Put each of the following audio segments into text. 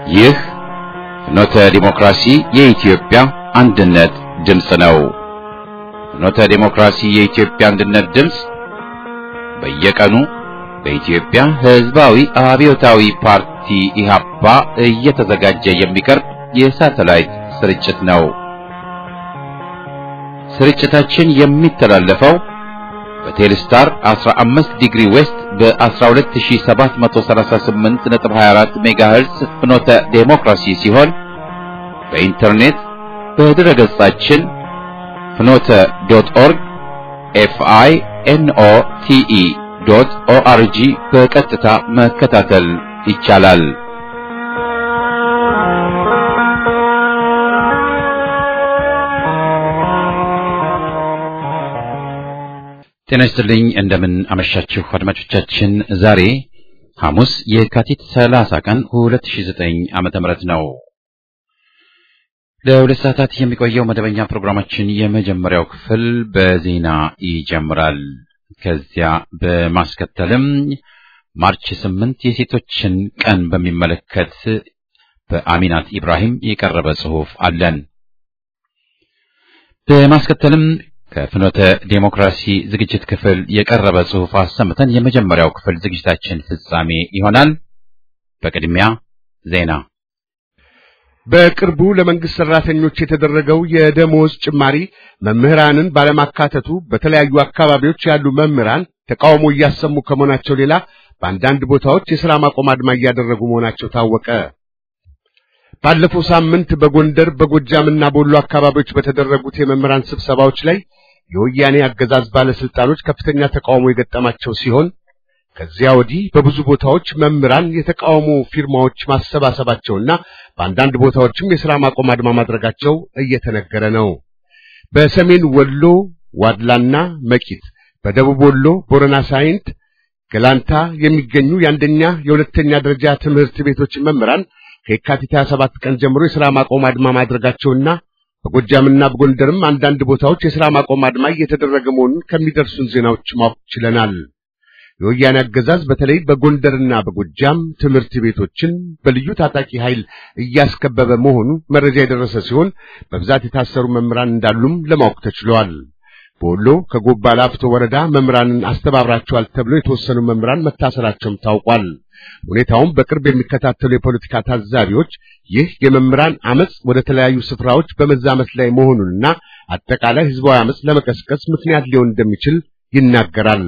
ይህ ፍኖተ ዲሞክራሲ የኢትዮጵያ አንድነት ድምፅ ነው። ፍኖተ ዲሞክራሲ የኢትዮጵያ አንድነት ድምፅ በየቀኑ በኢትዮጵያ ሕዝባዊ አብዮታዊ ፓርቲ ኢህአፓ እየተዘጋጀ የሚቀርብ የሳተላይት ስርጭት ነው። ስርጭታችን የሚተላለፈው በቴሌስታር 15 ዲግሪ ዌስት በ12738.24 ሜጋሄርዝ ፍኖተ ዴሞክራሲ ሲሆን በኢንተርኔት በድረ ገጻችን ፍኖተ ዶት ኦርግ ኤፍአይ ኤንኦ ቲኢ ዶት ኦአርጂ በቀጥታ መከታተል ይቻላል። ጤና ይስጥልኝ። እንደምን አመሻችሁ አድማጮቻችን። ዛሬ ሐሙስ የካቲት 30 ቀን 2009 ዓመተ ምህረት ነው። ለሁለት ሰዓታት የሚቆየው መደበኛ ፕሮግራማችን የመጀመሪያው ክፍል በዜና ይጀምራል። ከዚያ በማስከተልም ማርች ስምንት የሴቶችን ቀን በሚመለከት በአሚናት ኢብራሂም የቀረበ ጽሑፍ አለን። በማስከተልም ከፍኖተ ዴሞክራሲ ዝግጅት ክፍል የቀረበ ጽሑፍ አሰምተን የመጀመሪያው ክፍል ዝግጅታችን ፍጻሜ ይሆናል። በቅድሚያ ዜና። በቅርቡ ለመንግስት ሰራተኞች የተደረገው የደሞዝ ጭማሪ መምህራንን ባለማካተቱ በተለያዩ አካባቢዎች ያሉ መምህራን ተቃውሞ እያሰሙ ከመሆናቸው ሌላ በአንዳንድ ቦታዎች የሥራ ማቆም አድማ እያደረጉ መሆናቸው ታወቀ። ባለፈው ሳምንት በጎንደር በጎጃምና በወሎ አካባቢዎች በተደረጉት የመምህራን ስብሰባዎች ላይ የወያኔ አገዛዝ ባለስልጣኖች ከፍተኛ ተቃውሞ የገጠማቸው ሲሆን ከዚያ ወዲህ በብዙ ቦታዎች መምህራን የተቃውሞ ፊርማዎች ማሰባሰባቸውና በአንዳንድ ቦታዎችም የሥራ ማቆም አድማ ማድረጋቸው እየተነገረ ነው። በሰሜን ወሎ ዋድላና መቂት፣ በደቡብ ወሎ ቦረና ሳይንት፣ ገላንታ የሚገኙ የአንደኛ የሁለተኛ ደረጃ ትምህርት ቤቶች መምህራን ከየካቲት 27 ቀን ጀምሮ የሥራ ማቆም አድማ ማድረጋቸውና በጎጃምና በጎንደርም አንዳንድ ቦታዎች የሥራ ማቆም አድማ እየተደረገ መሆኑን ከሚደርሱን ዜናዎች ማወቅ ችለናል። የወያኔ አገዛዝ በተለይ በጎንደርና በጎጃም ትምህርት ቤቶችን በልዩ ታጣቂ ኃይል እያስከበበ መሆኑ መረጃ የደረሰ ሲሆን በብዛት የታሰሩ መምህራን እንዳሉም ለማወቅ ተችሏል። በወሎ ከጎባ ላፍቶ ወረዳ መምህራንን አስተባብራቸዋል ተብሎ የተወሰኑ መምህራን መታሰራቸውም ታውቋል። ሁኔታውም በቅርብ የሚከታተሉ የፖለቲካ ታዛቢዎች ይህ የመምህራን አመጽ ወደ ተለያዩ ስፍራዎች በመዛመት ላይ መሆኑንና አጠቃላይ ህዝባዊ አመጽ ለመቀስቀስ ምክንያት ሊሆን እንደሚችል ይናገራል።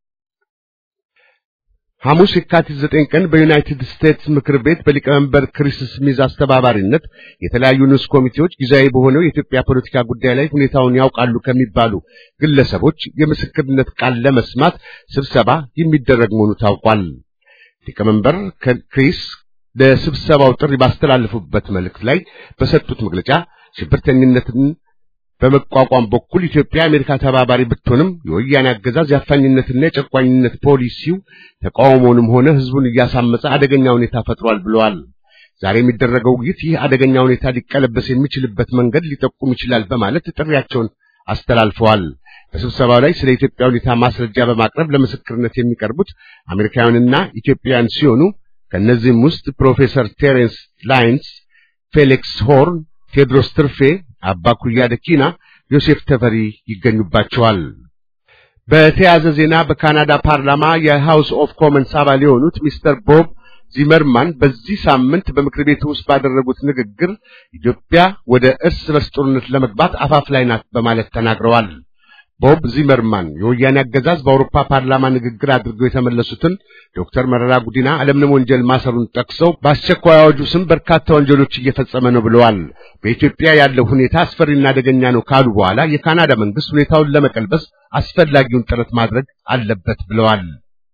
ሐሙስ የካቲት ዘጠኝ ቀን በዩናይትድ ስቴትስ ምክር ቤት በሊቀመንበር ክሪስ ስሚዝ አስተባባሪነት የተለያዩ ንዑስ ኮሚቴዎች ጊዜያዊ በሆነው የኢትዮጵያ ፖለቲካ ጉዳይ ላይ ሁኔታውን ያውቃሉ ከሚባሉ ግለሰቦች የምስክርነት ቃል ለመስማት ስብሰባ የሚደረግ መሆኑ ታውቋል። ሊቀመንበር ክሪስ ለስብሰባው ጥሪ ባስተላለፉበት መልእክት ላይ በሰጡት መግለጫ ሽብርተኝነትን በመቋቋም በኩል ኢትዮጵያ የአሜሪካ ተባባሪ ብትሆንም የወያኔ አገዛዝ የአፋኝነትና የጨቋኝነት ፖሊሲው ተቃውሞውንም ሆነ ህዝቡን እያሳመፀ አደገኛ ሁኔታ ፈጥሯል ብለዋል። ዛሬ የሚደረገው ውይይት ይህ አደገኛ ሁኔታ ሊቀለበስ የሚችልበት መንገድ ሊጠቁም ይችላል በማለት ጥሪያቸውን አስተላልፈዋል። በስብሰባው ላይ ስለ ኢትዮጵያ ሁኔታ ማስረጃ በማቅረብ ለምስክርነት የሚቀርቡት አሜሪካውያንና ኢትዮጵያውያን ሲሆኑ ከእነዚህም ውስጥ ፕሮፌሰር ቴሬንስ ላይንስ፣ ፌሊክስ ሆርን፣ ቴዎድሮስ ትርፌ፣ አባ ኩያ ደኪና፣ ዮሴፍ ተፈሪ ይገኙባቸዋል። በተያያዘ ዜና በካናዳ ፓርላማ የሃውስ ኦፍ ኮመንስ አባል የሆኑት ሚስተር ቦብ ዚመርማን በዚህ ሳምንት በምክር ቤቱ ውስጥ ባደረጉት ንግግር ኢትዮጵያ ወደ እርስ በርስ ጦርነት ለመግባት አፋፍ ላይ ናት በማለት ተናግረዋል። ቦብ ዚመርማን የወያኔ አገዛዝ በአውሮፓ ፓርላማ ንግግር አድርገው የተመለሱትን ዶክተር መረራ ጉዲና አለምንም ወንጀል ማሰሩን ጠቅሰው በአስቸኳይ አዋጁ ስም በርካታ ወንጀሎች እየፈጸመ ነው ብለዋል። በኢትዮጵያ ያለው ሁኔታ አስፈሪና አደገኛ ነው ካሉ በኋላ የካናዳ መንግስት ሁኔታውን ለመቀልበስ አስፈላጊውን ጥረት ማድረግ አለበት ብለዋል።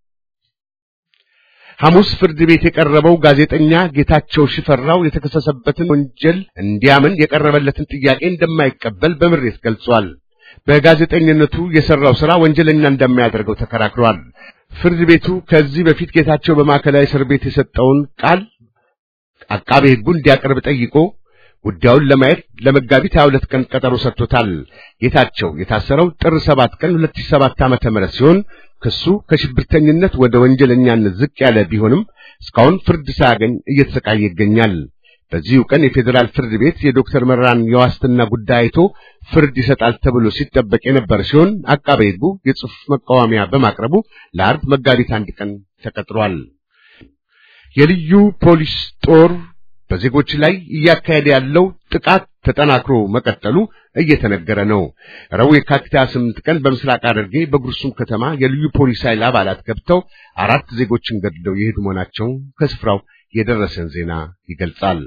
ሐሙስ ፍርድ ቤት የቀረበው ጋዜጠኛ ጌታቸው ሽፈራው የተከሰሰበትን ወንጀል እንዲያምን የቀረበለትን ጥያቄ እንደማይቀበል በምሬት ገልጿል። በጋዜጠኝነቱ የሰራው ሥራ ወንጀለኛ እንደማያደርገው ተከራክሯል። ፍርድ ቤቱ ከዚህ በፊት ጌታቸው በማዕከላዊ እስር ቤት የሰጠውን ቃል አቃቤ ሕጉ እንዲያቀርብ ጠይቆ ጉዳዩን ለማየት ለመጋቢት 22 ቀን ቀጠሮ ሰጥቶታል። ጌታቸው የታሰረው ጥር 7 ቀን 2007 ዓመተ ምህረት ሲሆን ክሱ ከሽብርተኝነት ወደ ወንጀለኛነት ዝቅ ያለ ቢሆንም እስካሁን ፍርድ ሳያገኝ እየተሰቃየ ይገኛል። በዚሁ ቀን የፌዴራል ፍርድ ቤት የዶክተር መራን የዋስትና ጉዳይ አይቶ ፍርድ ይሰጣል ተብሎ ሲጠበቅ የነበረ ሲሆን አቃቤ ሕጉ የጽሑፍ መቃወሚያ በማቅረቡ ለአርብ መጋቢት አንድ ቀን ተቀጥሯል። የልዩ ፖሊስ ጦር በዜጎች ላይ እያካሄደ ያለው ጥቃት ተጠናክሮ መቀጠሉ እየተነገረ ነው። ረቡዕ የካቲት 28 ቀን በምስራቅ ሐረርጌ በጉርሱም ከተማ የልዩ ፖሊስ ኃይል አባላት ገብተው አራት ዜጎችን ገድለው የሄዱ መሆናቸውን ከስፍራው የደረሰን ዜና ይገልጻል።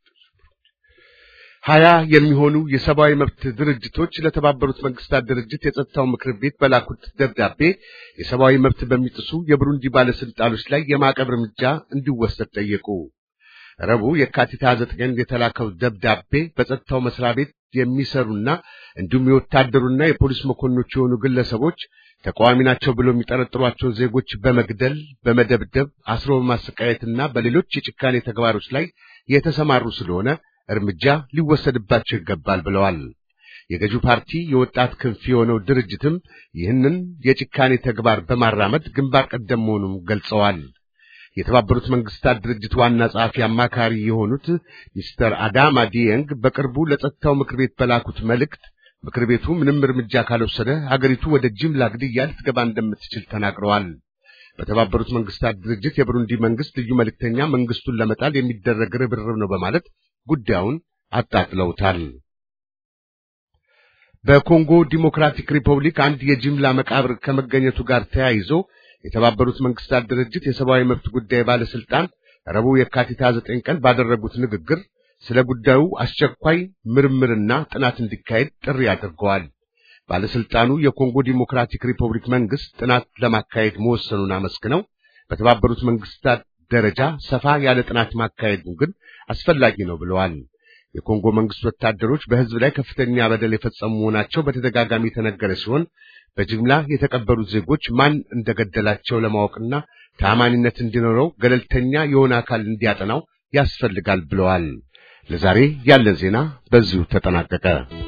ሀያ የሚሆኑ የሰብአዊ መብት ድርጅቶች ለተባበሩት መንግስታት ድርጅት የጸጥታው ምክር ቤት በላኩት ደብዳቤ የሰብአዊ መብት በሚጥሱ የብሩንዲ ባለስልጣኖች ላይ የማዕቀብ እርምጃ እንዲወሰድ ጠየቁ። ረቡዕ የካቲት 29 ቀን የተላከው ደብዳቤ በጸጥታው መስሪያ ቤት የሚሰሩና እንዲሁም የወታደሩና የፖሊስ መኮንኖች የሆኑ ግለሰቦች ተቃዋሚ ናቸው ብሎ የሚጠረጥሯቸው ዜጎች በመግደል በመደብደብ አስሮ በማሰቃየትና በሌሎች የጭካኔ ተግባሮች ላይ የተሰማሩ ስለሆነ እርምጃ ሊወሰድባቸው ይገባል ብለዋል። የገዢው ፓርቲ የወጣት ክንፍ የሆነው ድርጅትም ይህንን የጭካኔ ተግባር በማራመድ ግንባር ቀደም መሆኑን ገልጸዋል። የተባበሩት መንግስታት ድርጅት ዋና ጸሐፊ አማካሪ የሆኑት ሚስተር አዳማ ዲየንግ በቅርቡ ለጸጥታው ምክር ቤት በላኩት መልእክት ምክር ቤቱ ምንም እርምጃ ካልወሰደ ሀገሪቱ ወደ ጅምላ ግድያ ልትገባ እንደምትችል ተናግረዋል። በተባበሩት መንግስታት ድርጅት የብሩንዲ መንግስት ልዩ መልእክተኛ መንግስቱን ለመጣል የሚደረግ ርብርብ ነው በማለት ጉዳዩን አጣጥለውታል። በኮንጎ ዲሞክራቲክ ሪፐብሊክ አንድ የጅምላ መቃብር ከመገኘቱ ጋር ተያይዞ የተባበሩት መንግስታት ድርጅት የሰብአዊ መብት ጉዳይ ባለስልጣን ረቡዕ የካቲት 29 ቀን ባደረጉት ንግግር ስለ ጉዳዩ አስቸኳይ ምርምርና ጥናት እንዲካሄድ ጥሪ አድርገዋል። ባለስልጣኑ የኮንጎ ዲሞክራቲክ ሪፐብሊክ መንግስት ጥናት ለማካሄድ መወሰኑን አመስግነው በተባበሩት መንግስታት ደረጃ ሰፋ ያለ ጥናት ማካሄዱ ግን አስፈላጊ ነው ብለዋል። የኮንጎ መንግስት ወታደሮች በህዝብ ላይ ከፍተኛ በደል የፈጸሙ መሆናቸው በተደጋጋሚ የተነገረ ሲሆን በጅምላ የተቀበሩት ዜጎች ማን እንደገደላቸው ለማወቅና ተአማኒነት እንዲኖረው ገለልተኛ የሆነ አካል እንዲያጠናው ያስፈልጋል ብለዋል። ለዛሬ ያለን ዜና በዚሁ ተጠናቀቀ።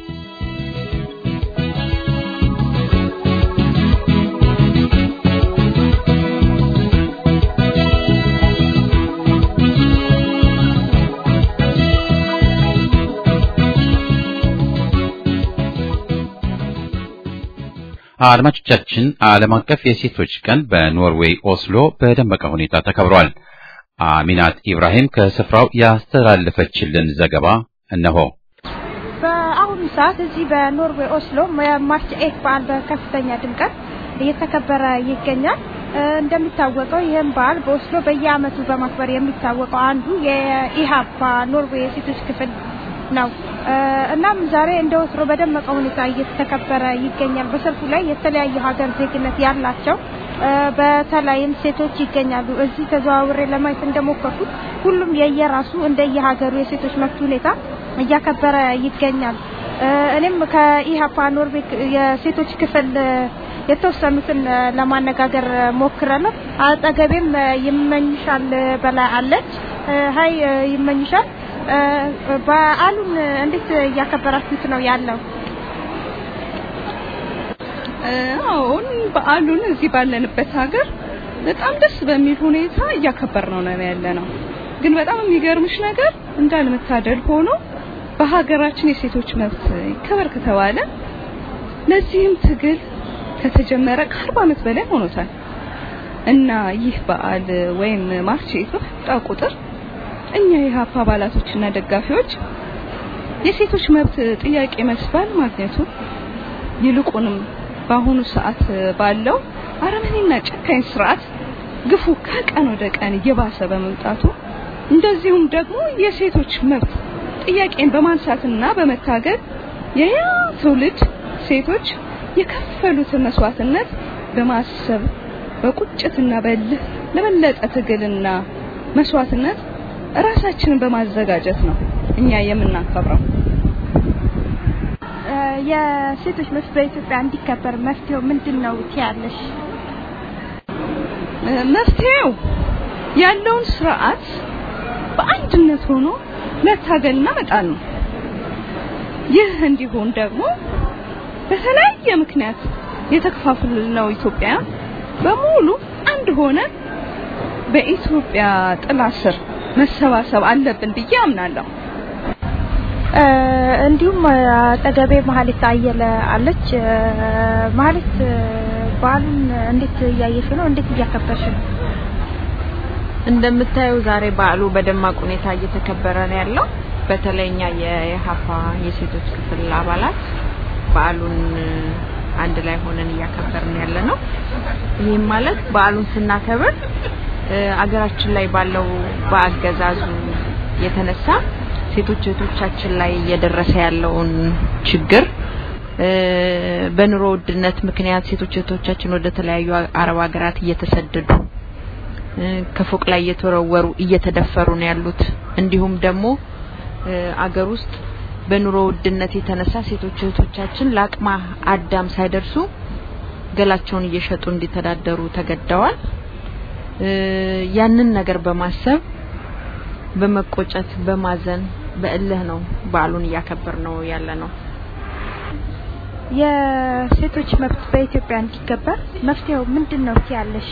አድማጮቻችን ዓለም አቀፍ የሴቶች ቀን በኖርዌይ ኦስሎ በደመቀ ሁኔታ ተከብሯል። አሚናት ኢብራሂም ከስፍራው ያስተላለፈችልን ዘገባ እነሆ። በአሁኑ ሰዓት እዚህ በኖርዌይ ኦስሎ የማርች ኤት በዓል በከፍተኛ ድምቀት እየተከበረ ይገኛል። እንደሚታወቀው ይህም በዓል በኦስሎ በየዓመቱ በማክበር የሚታወቀው አንዱ የኢሃፓ ኖርዌይ የሴቶች ክፍል ነው። እናም ዛሬ እንደ ወትሮ በደመቀ ሁኔታ እየተከበረ ይገኛል። በሰልፉ ላይ የተለያዩ ሀገር ዜግነት ያላቸው በተለይም ሴቶች ይገኛሉ። እዚህ ተዘዋውሬ ለማየት እንደሞከርኩት ሁሉም የየራሱ እንደየሀገሩ የሴቶች መብት ሁኔታ እያከበረ ይገኛል። እኔም ከኢሃፓ ኖርዌይ የሴቶች ክፍል የተወሰኑትን ለማነጋገር ሞክራለሁ። አጠገቤም ይመኝሻል በላይ አለች። ሀይ ይመኝሻል በዓሉን እንዴት እያከበራችሁት ነው ያለው? አሁን በዓሉን እዚህ ባለንበት ሀገር በጣም ደስ በሚል ሁኔታ እያከበር ነው ነው ያለ ነው። ግን በጣም የሚገርምሽ ነገር እንዳልመታደል ሆኖ በሀገራችን የሴቶች መብት ይከበር ከተባለ ለዚህም ትግል ከተጀመረ ከአርባ ዓመት በላይ ሆኖታል እና ይህ በዓል ወይም ማርች በመጣ ቁጥር እኛ የሀፓ አባላቶችና ደጋፊዎች የሴቶች መብት ጥያቄ መልስ ባለማግኘቱ ይልቁንም በአሁኑ ሰዓት ባለው አረመኔና ጨካኝ ስርዓት ግፉ ከቀን ወደ ቀን እየባሰ በመምጣቱ እንደዚሁም ደግሞ የሴቶች መብት ጥያቄን በማንሳትና በመታገል የያ ትውልድ ሴቶች የከፈሉትን መስዋዕትነት በማሰብ በቁጭትና በልህ ለበለጠ ትግልና መስዋዕትነት ራሳችንን በማዘጋጀት ነው እኛ የምናከብረው። የሴቶች መብት በኢትዮጵያ እንዲከበር መፍትሄው ምንድን ነው ትያለሽ? መፍትሄው ያለውን ስርዓት በአንድነት ሆኖ መታገልና መጣል ነው። ይህ እንዲሆን ደግሞ በተለያየ ምክንያት የተከፋፈልነው ኢትዮጵያ በሙሉ አንድ ሆነ በኢትዮጵያ ጥላ ስር መሰባሰብ አለብን ብዬ አምናለሁ። እንዲሁም አጠገቤ መሀሌት አየለ አለች። መሀሌት በዓሉን እንዴት እያየሽ ነው? እንዴት እያከበርሽ ነው? እንደምታየው ዛሬ በዓሉ በደማቅ ሁኔታ እየተከበረ ነው ያለው። በተለይ እኛ የሀፋ የሴቶች ክፍል አባላት በዓሉን አንድ ላይ ሆነን እያከበርን ያለ ነው። ይህም ማለት በዓሉን ስናከብር አገራችን ላይ ባለው በአገዛዙ የተነሳ ሴቶች እህቶቻችን ላይ እየደረሰ ያለውን ችግር በኑሮ ውድነት ምክንያት ሴቶች እህቶቻችን ወደ ተለያዩ አረብ ሀገራት እየተሰደዱ ከፎቅ ላይ እየተወረወሩ እየተደፈሩ ነው ያሉት። እንዲሁም ደግሞ አገር ውስጥ በኑሮ ውድነት የተነሳ ሴቶች እህቶቻችን ለአቅመ አዳም ሳይደርሱ ገላቸውን እየሸጡ እንዲተዳደሩ ተገደዋል። ያንን ነገር በማሰብ በመቆጨት በማዘን በእልህ ነው በዓሉን እያከበር ነው ያለ ነው። የሴቶች መብት በኢትዮጵያ እንዲከበር መፍትሄው ምንድን ነው ያለሽ?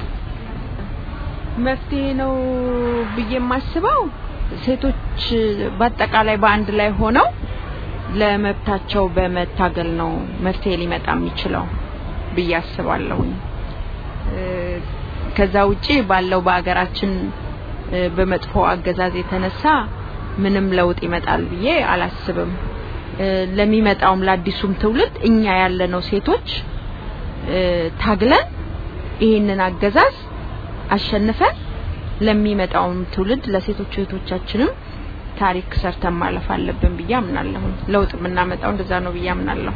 መፍትሄ ነው ብዬ የማስበው ሴቶች በአጠቃላይ በአንድ ላይ ሆነው ለመብታቸው በመታገል ነው መፍትሄ ሊመጣ የሚችለው ብዬ አስባለሁ። ከዛ ውጪ ባለው በአገራችን በመጥፎ አገዛዝ የተነሳ ምንም ለውጥ ይመጣል ብዬ አላስብም። ለሚመጣውም ለአዲሱም ትውልድ እኛ ያለነው ሴቶች ታግለን ይህንን አገዛዝ አሸንፈን ለሚመጣውም ትውልድ ለሴቶች እህቶቻችንም ታሪክ ሰርተን ማለፍ አለብን ብዬ አምናለሁ። ለውጥ የምናመጣው እንደዛ ነው ብዬ አምናለሁ።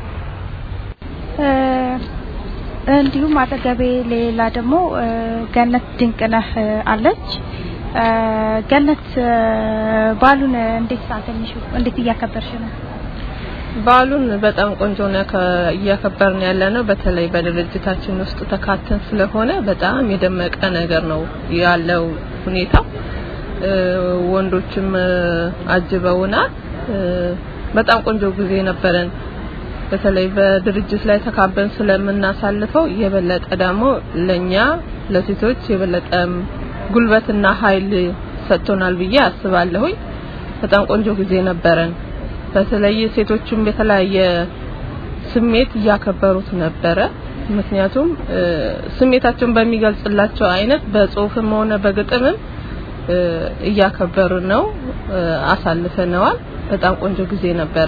እንዲሁም አጠገቤ ሌላ ደግሞ ገነት ድንቅነህ አለች። ገነት በዓሉን እንዴት ሳተንሽ እንዴት እያከበርሽ ነው? በዓሉን በጣም ቆንጆ ነው እያከበርን ያለ ነው። በተለይ በድርጅታችን ውስጥ ተካተን ስለሆነ በጣም የደመቀ ነገር ነው ያለው ሁኔታ። ወንዶችም አጅበውናል። በጣም ቆንጆ ጊዜ ነበረን። በተለይ በድርጅት ላይ ተካበን ስለምናሳልፈው የበለጠ ደግሞ ለኛ ለሴቶች የበለጠ ጉልበትና ኃይል ሰጥቶናል ብዬ አስባለሁኝ። በጣም ቆንጆ ጊዜ ነበረን። በተለይ ሴቶችም የተለያየ ስሜት እያከበሩት ነበረ። ምክንያቱም ስሜታቸውን በሚገልጽላቸው አይነት በጽሁፍም ሆነ በግጥምም እያከበሩ ነው፣ አሳልፈነዋል። በጣም ቆንጆ ጊዜ ነበረ።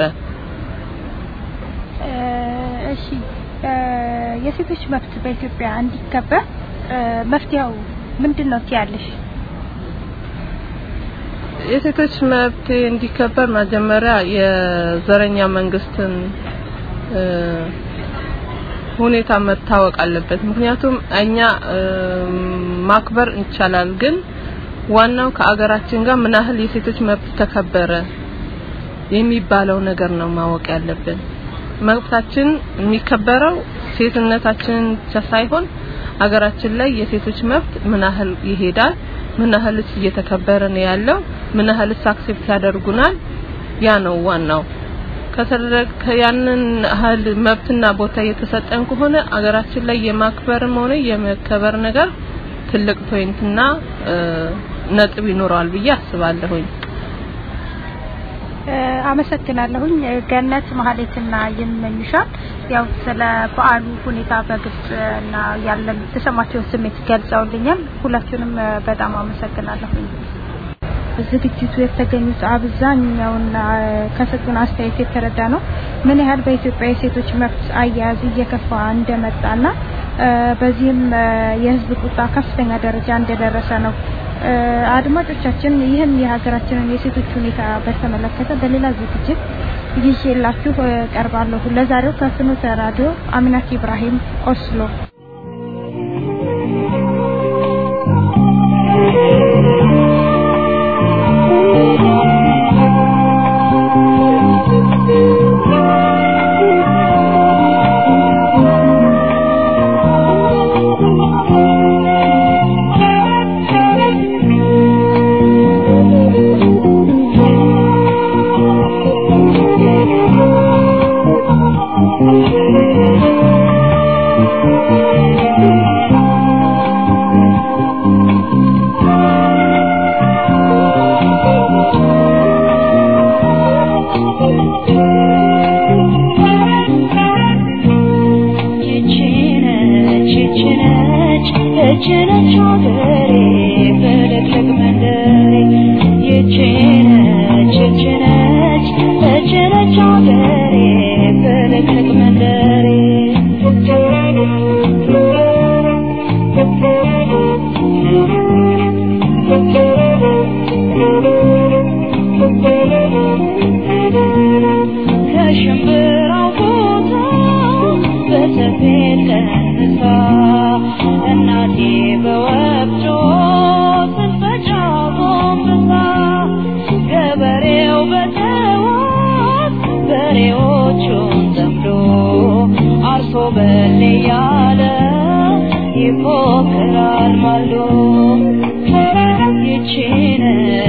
እሺ የሴቶች መብት በኢትዮጵያ እንዲከበር መፍትሄው ምንድን ነው ትያለሽ? የሴቶች መብት እንዲከበር መጀመሪያ የዘረኛ መንግስትን ሁኔታ መታወቅ አለበት። ምክንያቱም እኛ ማክበር እንቻላል፣ ግን ዋናው ከአገራችን ጋር ምን ያህል የሴቶች መብት ተከበረ የሚባለው ነገር ነው ማወቅ ያለብን። መብታችን የሚከበረው ሴትነታችን ብቻ ሳይሆን አገራችን ላይ የሴቶች መብት ምን ያህል ይሄዳል፣ ምን ያህልስ እየተከበረ ነው ያለው፣ ምን ያህልስ አክሴፕት ያደርጉናል፣ ያ ነው ዋናው። ከተደረገ ያንን ያህል መብትና ቦታ እየተሰጠን ከሆነ አገራችን ላይ የማክበርም ሆነ የመከበር ነገር ትልቅ ፖይንትና ነጥብ ይኖረዋል ብዬ አስባለሁኝ። አመሰግናለሁኝ ገነት ማህሌትና ይመኝሻል። ያው ስለ በዓሉ ሁኔታ በግልጽ እና ያለን የተሰማቸውን ስሜት ገልጸውልኛል። ሁላችሁንም በጣም አመሰግናለሁኝ። ዝግጅቱ የተገኙት አብዛኛውና ከሰጡን አስተያየት የተረዳ ነው ምን ያህል በኢትዮጵያ የሴቶች መብት አያያዝ እየከፋ እንደመጣና በዚህም የህዝብ ቁጣ ከፍተኛ ደረጃ እንደደረሰ ነው። አድማጮቻችን ይህን የሀገራችንን የሴቶች ሁኔታ በተመለከተ በሌላ ዝግጅት ይዤላችሁ ቀርባለሁ። ለዛሬው ከፍኖተ ራዲዮ አሚናት ኢብራሂም ኦስሎ Thank you.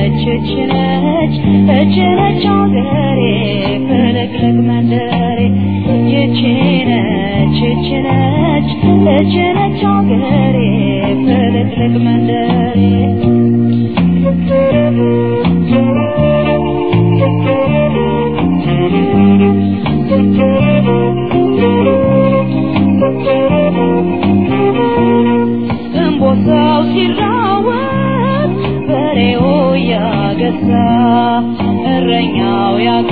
ነች እች ነች እች ነች አገሬ ፍልቅልቅ መንደሬ ይች ነች እች ነች እች ነች አገሬ ፍልቅልቅ መንደሬ እምቦሳው ሲራወጥ በሬው ያገሳ እረኛው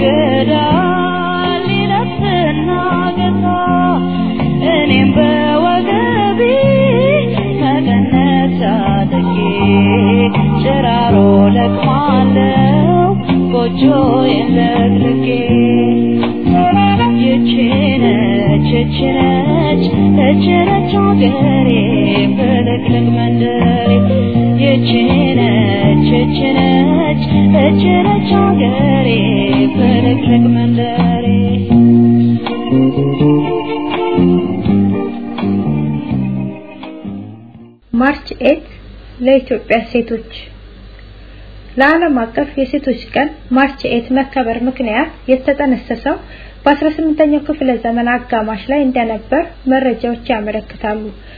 ያግዳል ይለፍና ገሳ እኔም በወገቤ መቀነት ታጥቄ ጭራሮ ለቅማለው ጎጆዬን ለቅልቄ ይች ነች እች ነች እች ነች አገሬ ፍልቅልቅ መንደሬ ይች ነች እች ነች እች ነች አገሬ ፍልቅልቅ መንደሬ ማርች ኤት ለኢትዮጵያ ሴቶች ለዓለም አቀፍ የሴቶች ቀን ማርች ኤት መከበር ምክንያት የተጠነሰሰው በ18ኛው ክፍለ ዘመን አጋማሽ ላይ እንደነበር መረጃዎች ያመለክታሉ።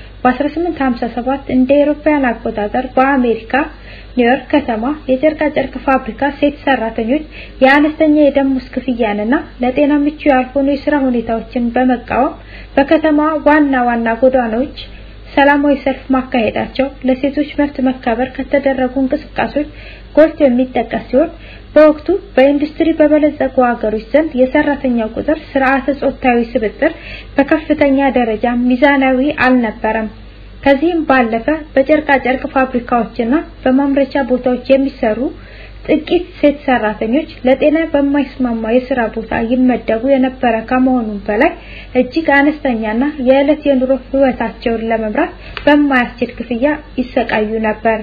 በ1857 እንደ አውሮፓውያን አቆጣጠር በአሜሪካ ኒውዮርክ ከተማ የጨርቃ ጨርቅ ፋብሪካ ሴት ሰራተኞች የአነስተኛ የደሞዝ ክፍያንና ለጤና ምቹ ያልሆኑ የስራ ሁኔታዎችን በመቃወም በከተማ ዋና ዋና ጎዳናዎች ሰላማዊ ሰልፍ ማካሄዳቸው ለሴቶች መብት መከበር ከተደረጉ እንቅስቃሴዎች ጎልቶ የሚጠቀስ ሲሆን በወቅቱ በኢንዱስትሪ በበለጸጉ ሀገሮች ዘንድ የሰራተኛው ቁጥር ስርዓተ ጾታዊ ስብጥር በከፍተኛ ደረጃ ሚዛናዊ አልነበረም። ከዚህም ባለፈ በጨርቃ ጨርቅ ፋብሪካዎችና በማምረቻ ቦታዎች የሚሰሩ ጥቂት ሴት ሰራተኞች ለጤና በማይስማማ የስራ ቦታ ይመደቡ የነበረ ከመሆኑም በላይ እጅግ አነስተኛና የዕለት የኑሮ ህይወታቸውን ለመምራት በማያስችል ክፍያ ይሰቃዩ ነበር።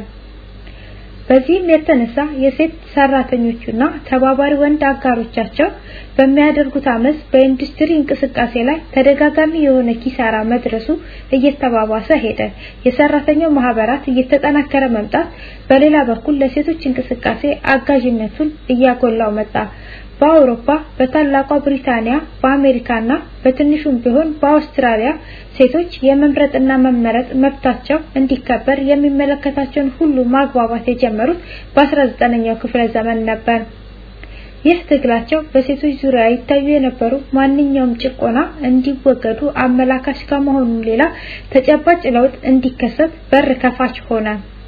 በዚህም የተነሳ የሴት ሰራተኞቹና ተባባሪ ወንድ አጋሮቻቸው በሚያደርጉት አመፅ በኢንዱስትሪ እንቅስቃሴ ላይ ተደጋጋሚ የሆነ ኪሳራ መድረሱ እየተባባሰ ሄደ። የሰራተኛው ማህበራት እየተጠናከረ መምጣት በሌላ በኩል ለሴቶች እንቅስቃሴ አጋዥነቱን እያጎላው መጣ። በአውሮፓ፣ በታላቋ ብሪታንያ፣ በአሜሪካና በትንሹም ቢሆን በአውስትራሊያ ሴቶች የመምረጥና መመረጥ መብታቸው እንዲከበር የሚመለከታቸውን ሁሉ ማግባባት የጀመሩት በ19ኛው ክፍለ ዘመን ነበር። ይህ ትግላቸው በሴቶች ዙሪያ ይታዩ የነበሩ ማንኛውም ጭቆና እንዲወገዱ አመላካች ከመሆኑም ሌላ ተጨባጭ ለውጥ እንዲከሰት በር ከፋች ሆነ።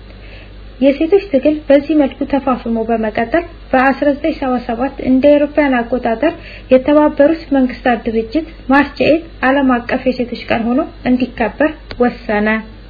የሴቶች ትግል በዚህ መልኩ ተፋፍሞ በመቀጠል በ1977 እንደ አውሮፓውያን አቆጣጠር የተባበሩት መንግስታት ድርጅት ማርች ኤት ዓለም አቀፍ የሴቶች ቀን ሆኖ እንዲከበር ወሰነ።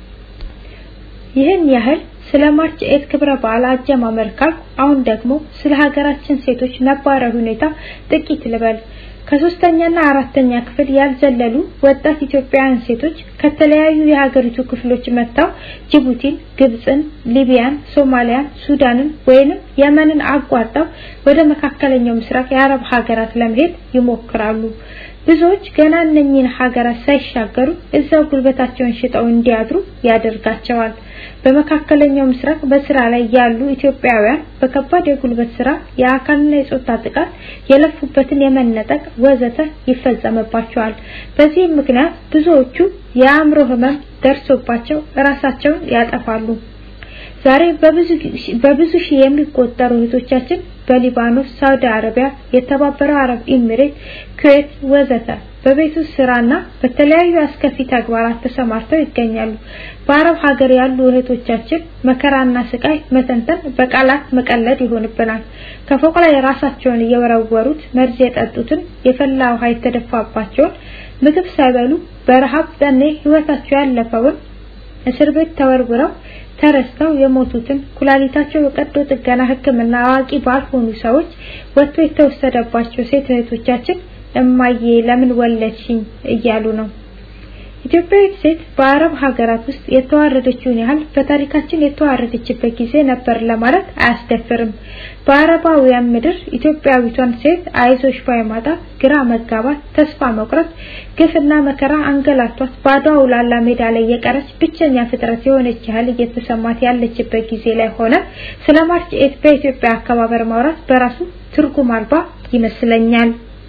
ይህን ያህል ስለ ማርች ኤት ክብረ በዓል አጀማመር ካልኩ አሁን ደግሞ ስለ ሀገራችን ሴቶች ነባራዊ ሁኔታ ጥቂት ልበል። ከሶስተኛና አራተኛ ክፍል ያልዘለሉ ወጣት ኢትዮጵያውያን ሴቶች ከተለያዩ የሀገሪቱ ክፍሎች መጥተው ጅቡቲን፣ ግብፅን፣ ሊቢያን፣ ሶማሊያን፣ ሱዳንን ወይንም የመንን አቋርጠው ወደ መካከለኛው ምስራቅ የአረብ ሀገራት ለመሄድ ይሞክራሉ። ብዙዎች ገና እነኚህን ሀገራት ሳይሻገሩ እዛው ጉልበታቸውን ሽጠው እንዲያድሩ ያደርጋቸዋል። በመካከለኛው ምስራቅ በስራ ላይ ያሉ ኢትዮጵያውያን በከባድ የጉልበት ስራ፣ የአካልና የጾታ ጥቃት፣ የለፉበትን የመነጠቅ ወዘተ ይፈጸምባቸዋል። በዚህም ምክንያት ብዙዎቹ የአእምሮ ህመም ደርሶባቸው ራሳቸውን ያጠፋሉ። ዛሬ በብዙ በብዙ ሺህ የሚቆጠሩ እህቶቻችን በሊባኖስ፣ ሳውዲ አረቢያ፣ የተባበረው አረብ ኤሚሬት፣ ኩዌት ወዘተ በቤት ውስጥ ስራና በተለያዩ አስከፊ ተግባራት ተሰማርተው ይገኛሉ። በአረብ ሀገር ያሉ እህቶቻችን መከራና ስቃይ መተንተን በቃላት መቀለድ ይሆንብናል። ከፎቅ ላይ ራሳቸውን እየወረወሩት መርዝ የጠጡትን የፈላ ውሃ የተደፋባቸውን ምግብ ሳይበሉ በረሃብ ጠኔ ህይወታቸው ያለፈውን እስር ቤት ተወርውረው ተረስተው የሞቱትን ኩላሊታቸው በቀዶ ጥገና ሕክምና አዋቂ ባልሆኑ ሰዎች ወጥቶ የተወሰደባቸው ሴት እህቶቻችን እማዬ ለምን ወለድሽኝ እያሉ ነው። ኢትዮጵያዊት ሴት በአረብ ሀገራት ውስጥ የተዋረደችውን ያህል በታሪካችን የተዋረደችበት ጊዜ ነበር ለማለት አያስደፍርም። በአረባውያን ምድር ኢትዮጵያዊቷን ሴት አይዞሽ ባይ ማጣት፣ ግራ መጋባት፣ ተስፋ መቁረጥ፣ ግፍና መከራ አንገላቷት በአድዋ ውላላ ሜዳ ላይ የቀረች ብቸኛ ፍጥረት የሆነች ያህል እየተሰማት ያለችበት ጊዜ ላይ ሆነ ስለ ማርች ኤት በኢትዮጵያ አከባበር ማውራት በራሱ ትርጉም አልባ ይመስለኛል።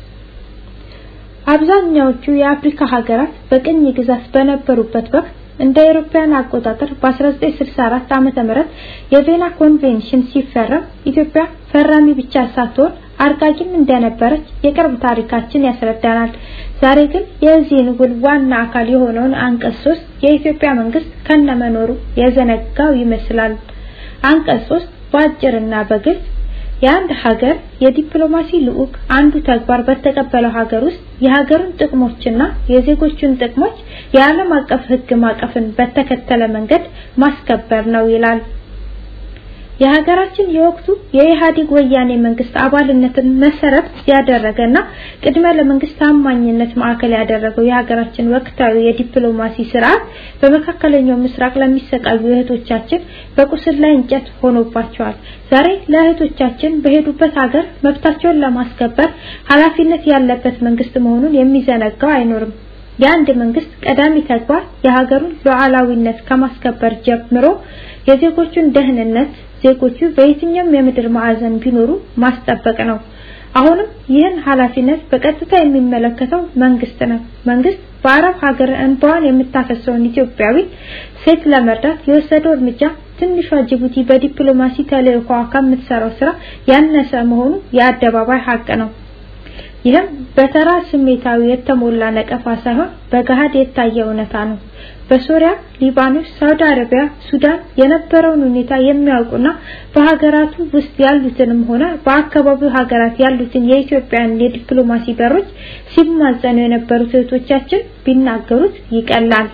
አብዛኛዎቹ የአፍሪካ ሀገራት በቅኝ ግዛት በነበሩበት ወቅት እንደ አውሮፓውያን አቆጣጠር በ1964 ዓመተ ምህረት የቬና ኮንቬንሽን ሲፈረም ኢትዮጵያ ፈራሚ ብቻ ሳትሆን አርቃቂም እንደነበረች የቅርብ ታሪካችን ያስረዳናል። ዛሬ ግን የዚህን ውል ዋና አካል የሆነውን አንቀጽ 3 የኢትዮጵያ መንግስት ከነመኖሩ የዘነጋው ይመስላል። አንቀጽ 3 በአጭርና በግልጽ የአንድ ሀገር የዲፕሎማሲ ልዑክ አንዱ ተግባር በተቀበለው ሀገር ውስጥ የሀገሩን ጥቅሞችና የዜጎቹን ጥቅሞች የዓለም አቀፍ ሕግ ማቀፍን በተከተለ መንገድ ማስከበር ነው ይላል። የሀገራችን የወቅቱ የኢህአዴግ ወያኔ መንግስት አባልነትን መሰረት ያደረገና ቅድመ ለመንግስት ታማኝነት ማዕከል ያደረገው የሀገራችን ወቅታዊ የዲፕሎማሲ ስርዓት በመካከለኛው ምስራቅ ለሚሰቃዩ እህቶቻችን በቁስል ላይ እንጨት ሆኖባቸዋል። ዛሬ ለእህቶቻችን በሄዱበት ሀገር መብታቸውን ለማስከበር ኃላፊነት ያለበት መንግስት መሆኑን የሚዘነጋው አይኖርም። የአንድ መንግስት ቀዳሚ ተግባር የሀገሩን ሉዓላዊነት ከማስከበር ጀምሮ የዜጎቹን ደህንነት ዜጎቹ በየትኛውም የምድር ማዕዘን ቢኖሩ ማስጠበቅ ነው። አሁንም ይህን ኃላፊነት በቀጥታ የሚመለከተው መንግስት ነው። መንግስት በአረብ ሀገር እንባዋን የምታፈሰውን ኢትዮጵያዊ ሴት ለመርዳት የወሰደው እርምጃ ትንሿ ጅቡቲ በዲፕሎማሲ ተልዕኮዋ ከምትሰራው ስራ ያነሰ መሆኑ የአደባባይ ሀቅ ነው። ይህም በተራ ስሜታዊ የተሞላ ነቀፋ ሳይሆን በገሃድ የታየ እውነታ ነው። በሶሪያ፣ ሊባኖስ፣ ሳውዲ አረቢያ፣ ሱዳን የነበረውን ሁኔታ የሚያውቁና በሀገራቱ ውስጥ ያሉትንም ሆነ በአካባቢው ሀገራት ያሉትን የኢትዮጵያን የዲፕሎማሲ በሮች ሲማጸኑ የነበሩት እህቶቻችን ቢናገሩት ይቀላል።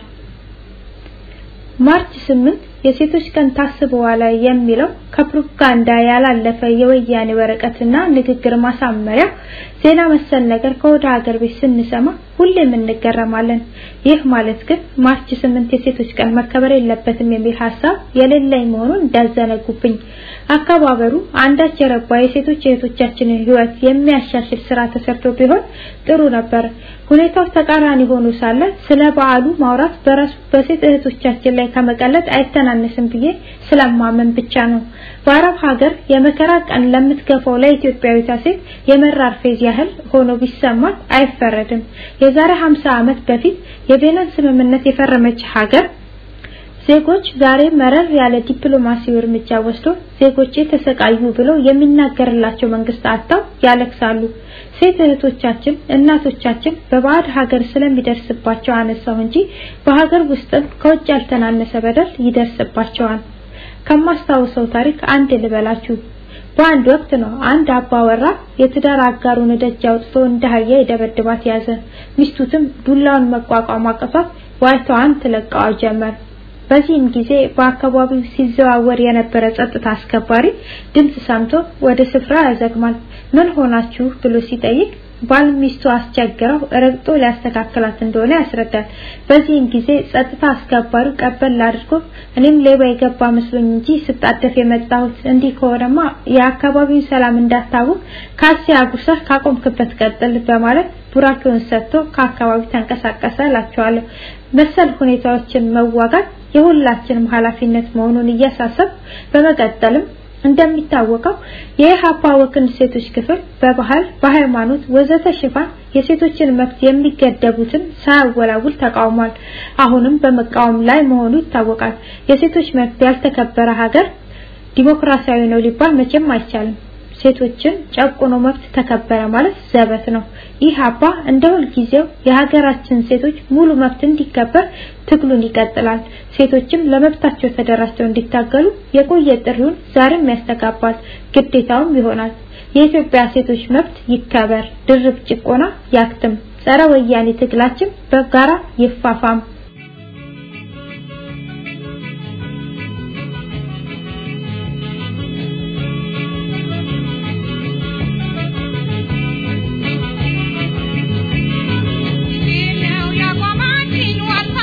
ማርች 8 የሴቶች ቀን ታስበዋል የሚለው ከፕሮፓጋንዳ ያላለፈ የወያኔ ወረቀትና ንግግር ማሳመሪያ ዜና መሰል ነገር ከወደ ሀገር ቤት ስንሰማ ሁሌም እንገረማለን። ይህ ማለት ግን ማርች 8 የሴቶች ቀን መከበር የለበትም የሚል ሀሳብ የሌለኝ መሆኑን እንዳዘነጉብኝ። አከባበሩ አንዳች የረባ የሴቶች እህቶቻችንን ሕይወት የሚያሻሽል ስራ ተሰርቶ ቢሆን ጥሩ ነበር። ሁኔታው ተቃራኒ ሆኖ ሳለ ስለ በዓሉ ማውራት በራሱ በሴት እህቶቻችን ላይ ከመቀለድ አይተናነስም ብዬ ስለማመን ብቻ ነው። በአረብ ሀገር የመከራ ቀን ለምትገፋው ለኢትዮጵያዊቷ ሴት የመራር ፌዝ ያህል ሆኖ ቢሰማት አይፈረድም። የዛሬ 50 ዓመት በፊት የቬናን ስምምነት የፈረመች ሀገር ዜጎች ዛሬ መረር ያለ ዲፕሎማሲያዊ እርምጃ ወስዶ ዜጎቼ ተሰቃዩ ብለው የሚናገርላቸው መንግስት አጥተው ያለቅሳሉ። ሴት እህቶቻችን፣ እናቶቻችን በባዕድ ሀገር ስለሚደርስባቸው አነሳው እንጂ በሀገር ውስጥም ከውጭ ያልተናነሰ በደል ይደርስባቸዋል። ከማስታውሰው ታሪክ አንድ ልበላችሁ። በአንድ ወቅት ነው አንድ አባወራ የትዳር አጋሩን ደጅ አውጥቶ እንደ አህያ ይደበድባት ያዘ። ሚስቱትም ዱላውን መቋቋም አቅቷት ዋይታዋን ትለቃዋ ጀመር። በዚህም ጊዜ በአካባቢው ሲዘዋወር የነበረ ጸጥታ አስከባሪ ድምጽ ሰምቶ ወደ ስፍራ ያዘግማል። ምን ሆናችሁ ብሎ ሲጠይቅ ባል ሚስቱ አስቸግረው ረግጦ ሊያስተካክላት እንደሆነ ያስረዳል። በዚህም ጊዜ ጸጥታ አስከባሪው ቀበል አድርጎ እኔም ሌባ የገባ መስሎኝ እንጂ ስጣደፍ የመጣሁት እንዲህ ከሆነማ የአካባቢውን ሰላም እንዳታውቅ ካሴ አጉርሰህ ካቆምክበት ቀጥል በማለት ቡራኬውን ሰጥቶ ከአካባቢው ተንቀሳቀሰ እላቸዋለሁ። መሰል ሁኔታዎችን መዋጋት የሁላችንም ኃላፊነት መሆኑን እያሳሰብ በመቀጠልም እንደሚታወቀው የኢህአፓ ወክንድ ሴቶች ክፍል በባህል፣ በሃይማኖት ወዘተ ሽፋን የሴቶችን መብት የሚገደቡትን ሳያወላውል ተቃውሟል። አሁንም በመቃወም ላይ መሆኑ ይታወቃል። የሴቶች መብት ያልተከበረ ሀገር ዲሞክራሲያዊ ነው ሊባል መቼም አይቻልም። ሴቶችን ጨቁኖ መብት ተከበረ ማለት ዘበት ነው። ይህ አባ እንደ ሁልጊዜው የሀገራችን ሴቶች ሙሉ መብት እንዲከበር ትግሉን ይቀጥላል። ሴቶችም ለመብታቸው ተደራጅተው እንዲታገሉ የቆየ ጥሪውን ዛሬም ያስተጋባል፣ ግዴታውም ይሆናል። የኢትዮጵያ ሴቶች መብት ይከበር፣ ድርብ ጭቆና ያክትም፣ ጸረ ወያኔ ትግላችን በጋራ ይፋፋም። ያቋማችን ዋልታ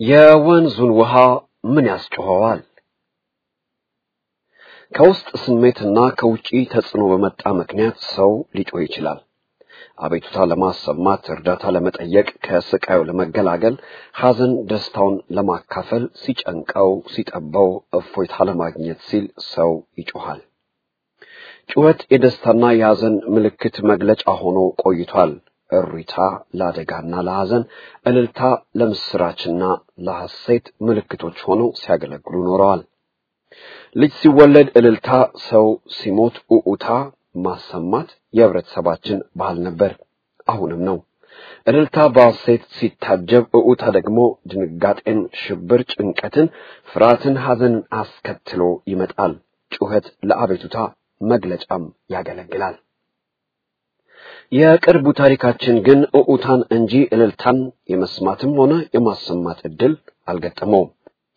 የወንዙን ውሃ ምን ያስጮኸዋል? ከውስጥ ስሜትና ከውጪ ተጽዕኖ በመጣ ምክንያት ሰው ሊጮህ ይችላል። አቤቱታ ለማሰማት፣ እርዳታ ለመጠየቅ፣ ከስቃዩ ለመገላገል፣ ሐዘን ደስታውን ለማካፈል፣ ሲጨንቀው ሲጠበው እፎይታ ለማግኘት ሲል ሰው ይጮሃል። ጩኸት የደስታና የሐዘን ምልክት መግለጫ ሆኖ ቆይቷል። እሪታ ለአደጋና ለሐዘን፣ እልልታ ለምስራችና ለሐሴት ምልክቶች ሆነው ሲያገለግሉ ኖረዋል። ልጅ ሲወለድ እልልታ፣ ሰው ሲሞት ኡኡታ ማሰማት የህብረተሰባችን ባህል ነበር፣ አሁንም ነው። እልልታ በሐሴት ሲታጀብ፣ እኡታ ደግሞ ድንጋጤን፣ ሽብር፣ ጭንቀትን፣ ፍርሃትን፣ ሐዘንን አስከትሎ ይመጣል። ጩኸት ለአቤቱታ መግለጫም ያገለግላል። የቅርቡ ታሪካችን ግን እኡታን እንጂ እልልታን የመስማትም ሆነ የማሰማት ዕድል አልገጠመውም።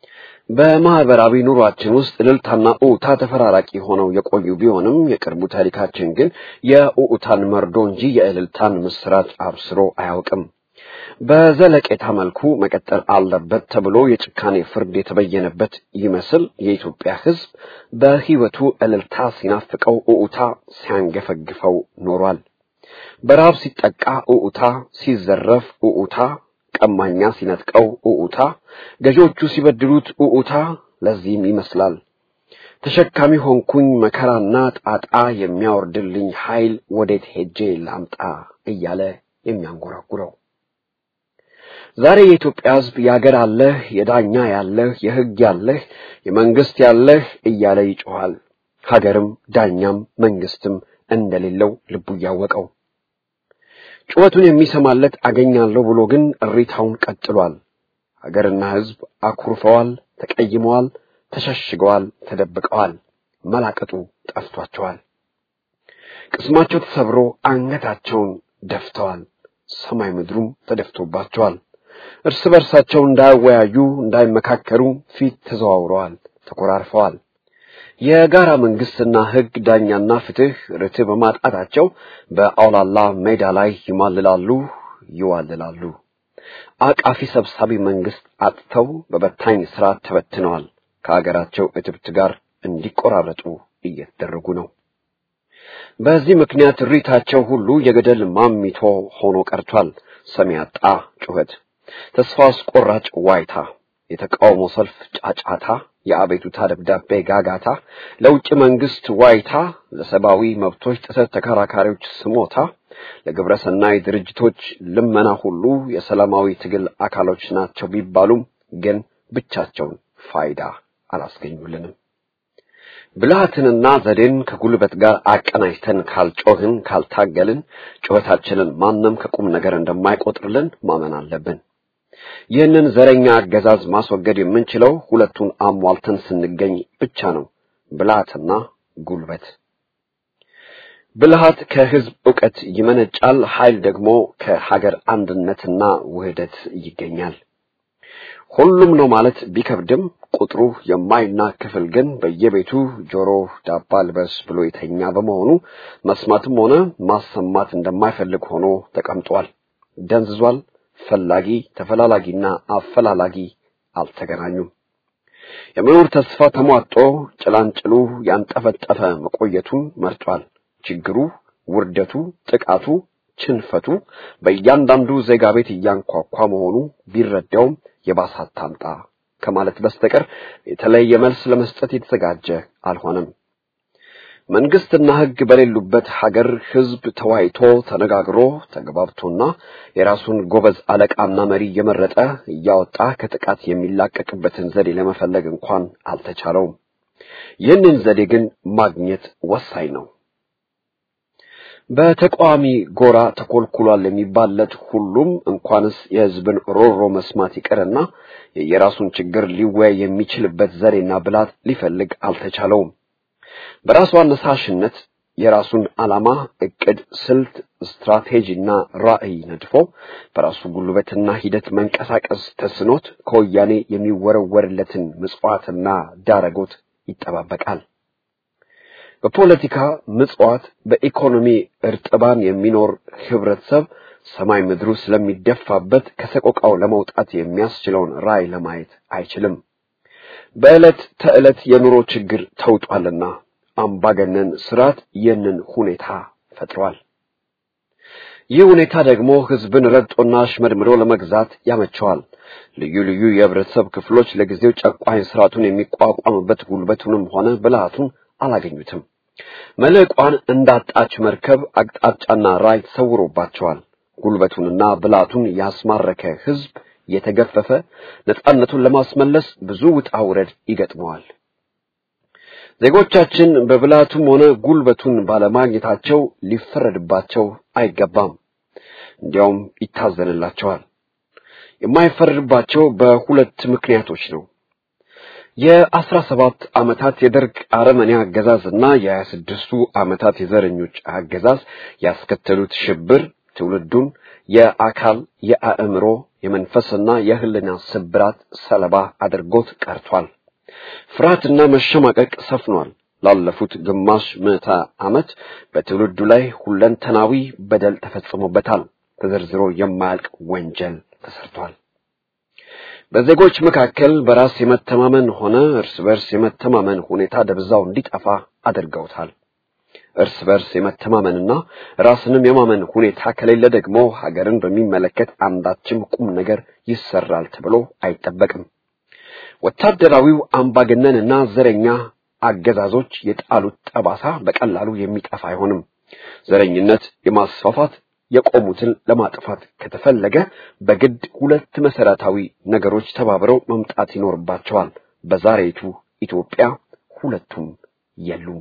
በማህበራዊ ኑሯችን ውስጥ እልልታና ኡኡታ ተፈራራቂ ሆነው የቆዩ ቢሆንም የቅርቡ ታሪካችን ግን የኡኡታን መርዶ እንጂ የእልልታን ምስራች አብስሮ አያውቅም። በዘለቄታ መልኩ መቀጠል አለበት ተብሎ የጭካኔ ፍርድ የተበየነበት ይመስል የኢትዮጵያ ሕዝብ በሕይወቱ እልልታ ሲናፍቀው ኡኡታ ሲያንገፈግፈው ኖሯል። በረሃብ ሲጠቃ ኡኡታ፣ ሲዘረፍ ኡኡታ፣ ቀማኛ ሲነጥቀው ኡኡታ፣ ገዢዎቹ ሲበድሉት ኡኡታ። ለዚህም ይመስላል ተሸካሚ ሆንኩኝ መከራና ጣጣ የሚያወርድልኝ ኃይል ወዴት ሄጄ ላምጣ እያለ የሚያንጎራጉረው። ዛሬ የኢትዮጵያ ሕዝብ የአገር አለህ፣ የዳኛ ያለህ፣ የሕግ ያለህ፣ የመንግስት ያለህ እያለ ይጮኻል። ሀገርም ዳኛም መንግስትም እንደሌለው ልቡ እያወቀው ጩኸቱን የሚሰማለት አገኛለሁ ብሎ ግን እሪታውን ቀጥሏል። ሀገርና ሕዝብ አኩርፈዋል፣ ተቀይመዋል፣ ተሸሽገዋል፣ ተደብቀዋል። መላቀጡ ጠፍቷቸዋል። ቅስማቸው ተሰብሮ አንገታቸውን ደፍተዋል። ሰማይ ምድሩም ተደፍቶባቸዋል። እርስ በርሳቸው እንዳይወያዩ፣ እንዳይመካከሩ ፊት ተዘዋውረዋል፣ ተኮራርፈዋል። የጋራ መንግስትና ሕግ ዳኛና ፍትህ ርትዕ በማጣታቸው በአውላላ ሜዳ ላይ ይማልላሉ፣ ይዋልላሉ። አቃፊ ሰብሳቢ መንግስት አጥተው በበታኝ ስርዓት ተበትነዋል። ከሀገራቸው እትብት ጋር እንዲቆራረጡ እየተደረጉ ነው። በዚህ ምክንያት እሪታቸው ሁሉ የገደል ማሚቶ ሆኖ ቀርቷል። ሰሚ ያጣ ጩኸት፣ ተስፋ አስቆራጭ ዋይታ፣ የተቃውሞ ሰልፍ ጫጫታ፣ የአቤቱታ ደብዳቤ ጋጋታ፣ ለውጭ መንግስት ዋይታ፣ ለሰብአዊ መብቶች ጥሰት ተከራካሪዎች ስሞታ፣ ለግብረ ሰናይ ድርጅቶች ልመና ሁሉ የሰላማዊ ትግል አካሎች ናቸው ቢባሉም ግን ብቻቸውን ፋይዳ አላስገኙልንም። ብልሃትንና ዘዴን ከጉልበት ጋር አቀናጅተን ካልጮህን፣ ካልታገልን ጩኸታችንን ማንም ከቁም ነገር እንደማይቆጥርልን ማመን አለብን። ይህንን ዘረኛ አገዛዝ ማስወገድ የምንችለው ሁለቱን አሟልተን ስንገኝ ብቻ ነው፣ ብልሃትና ጉልበት። ብልሃት ከህዝብ ዕውቀት ይመነጫል፣ ኃይል ደግሞ ከሀገር አንድነትና ውህደት ይገኛል። ሁሉም ነው ማለት ቢከብድም ቁጥሩ የማይናቅ ክፍል ግን በየቤቱ ጆሮ ዳባ ልበስ ብሎ የተኛ በመሆኑ መስማትም ሆነ ማሰማት እንደማይፈልግ ሆኖ ተቀምጧል፣ ደንዝዟል። ፈላጊ ተፈላላጊና አፈላላጊ አልተገናኙም። የመኖር ተስፋ ተሟጦ ጭላንጭሉ ያንጠፈጠፈ መቆየቱን መርጧል። ችግሩ፣ ውርደቱ፣ ጥቃቱ፣ ችንፈቱ በእያንዳንዱ ዜጋ ቤት እያንኳኳ መሆኑ ቢረዳውም የባሳት ታምጣ ከማለት በስተቀር የተለየ መልስ ለመስጠት የተዘጋጀ አልሆነም። መንግስትና ሕግ በሌሉበት ሀገር ሕዝብ ተወያይቶ ተነጋግሮ ተግባብቶና የራሱን ጎበዝ አለቃና መሪ እየመረጠ እያወጣ ከጥቃት የሚላቀቅበትን ዘዴ ለመፈለግ እንኳን አልተቻለውም። ይህንን ዘዴ ግን ማግኘት ወሳኝ ነው። በተቃዋሚ ጎራ ተኮልኩሏል የሚባለት ሁሉም እንኳንስ የሕዝብን ሮሮ መስማት ይቅርና የየራሱን ችግር ሊወያይ የሚችልበት ዘዴና ብላት ሊፈልግ አልተቻለውም። በራሱ አነሳሽነት የራሱን ዓላማ፣ እቅድ፣ ስልት፣ ስትራቴጂና ራዕይ ነድፎ በራሱ ጉልበትና ሂደት መንቀሳቀስ ተስኖት ከወያኔ የሚወረወርለትን ምጽዋትና ዳረጎት ይጠባበቃል። በፖለቲካ ምጽዋት፣ በኢኮኖሚ እርጥባን የሚኖር ህብረተሰብ ሰማይ ምድሩ ስለሚደፋበት ከሰቆቃው ለመውጣት የሚያስችለውን ራዕይ ለማየት አይችልም። በዕለት ተዕለት የኑሮ ችግር ተውጧልና አምባገነን ስርዓት ይህንን ሁኔታ ፈጥሯል። ይህ ሁኔታ ደግሞ ህዝብን ረግጦና አሽመድምዶ ለመግዛት ያመቸዋል። ልዩ ልዩ የህብረተሰብ ክፍሎች ለጊዜው ጨቋኝ ስርዓቱን የሚቋቋምበት ጉልበቱንም ሆነ ብልሃቱን አላገኙትም። መልሕቋን እንዳጣች መርከብ አቅጣጫና ራዕይ ተሰውሮባቸዋል። ጉልበቱንና ብልሃቱን ያስማረከ ህዝብ የተገፈፈ ነጻነቱን ለማስመለስ ብዙ ውጣ ውረድ ይገጥመዋል። ዜጎቻችን በብልሃቱም ሆነ ጉልበቱን ባለማግኘታቸው ሊፈረድባቸው አይገባም። እንዲያውም ይታዘንላቸዋል። የማይፈረድባቸው በሁለት ምክንያቶች ነው። የአስራ ሰባት ዓመታት የደርግ አረመኔ አገዛዝና የሀያ ስድስቱ ዓመታት የዘረኞች አገዛዝ ያስከተሉት ሽብር ትውልዱን የአካል የአእምሮ የመንፈስና የህልና ስብራት ሰለባ አድርጎት ቀርቷል። ፍርሃትና መሸማቀቅ ሰፍኗል። ላለፉት ግማሽ ምዕተ ዓመት በትውልዱ ላይ ሁለንተናዊ በደል ተፈጽሞበታል። ተዘርዝሮ የማያልቅ ወንጀል ተሰርቷል። በዜጎች መካከል በራስ የመተማመን ሆነ እርስ በርስ የመተማመን ሁኔታ ደብዛው እንዲጠፋ አድርገውታል። እርስ በርስ የመተማመንና ራስንም የማመን ሁኔታ ከሌለ ደግሞ ሀገርን በሚመለከት አንዳችም ቁም ነገር ይሰራል ተብሎ አይጠበቅም። ወታደራዊው አምባገነንና ዘረኛ አገዛዞች የጣሉት ጠባሳ በቀላሉ የሚጠፋ አይሆንም። ዘረኝነት የማስፋፋት የቆሙትን ለማጥፋት ከተፈለገ በግድ ሁለት መሰረታዊ ነገሮች ተባብረው መምጣት ይኖርባቸዋል። በዛሬቱ ኢትዮጵያ ሁለቱም የሉም።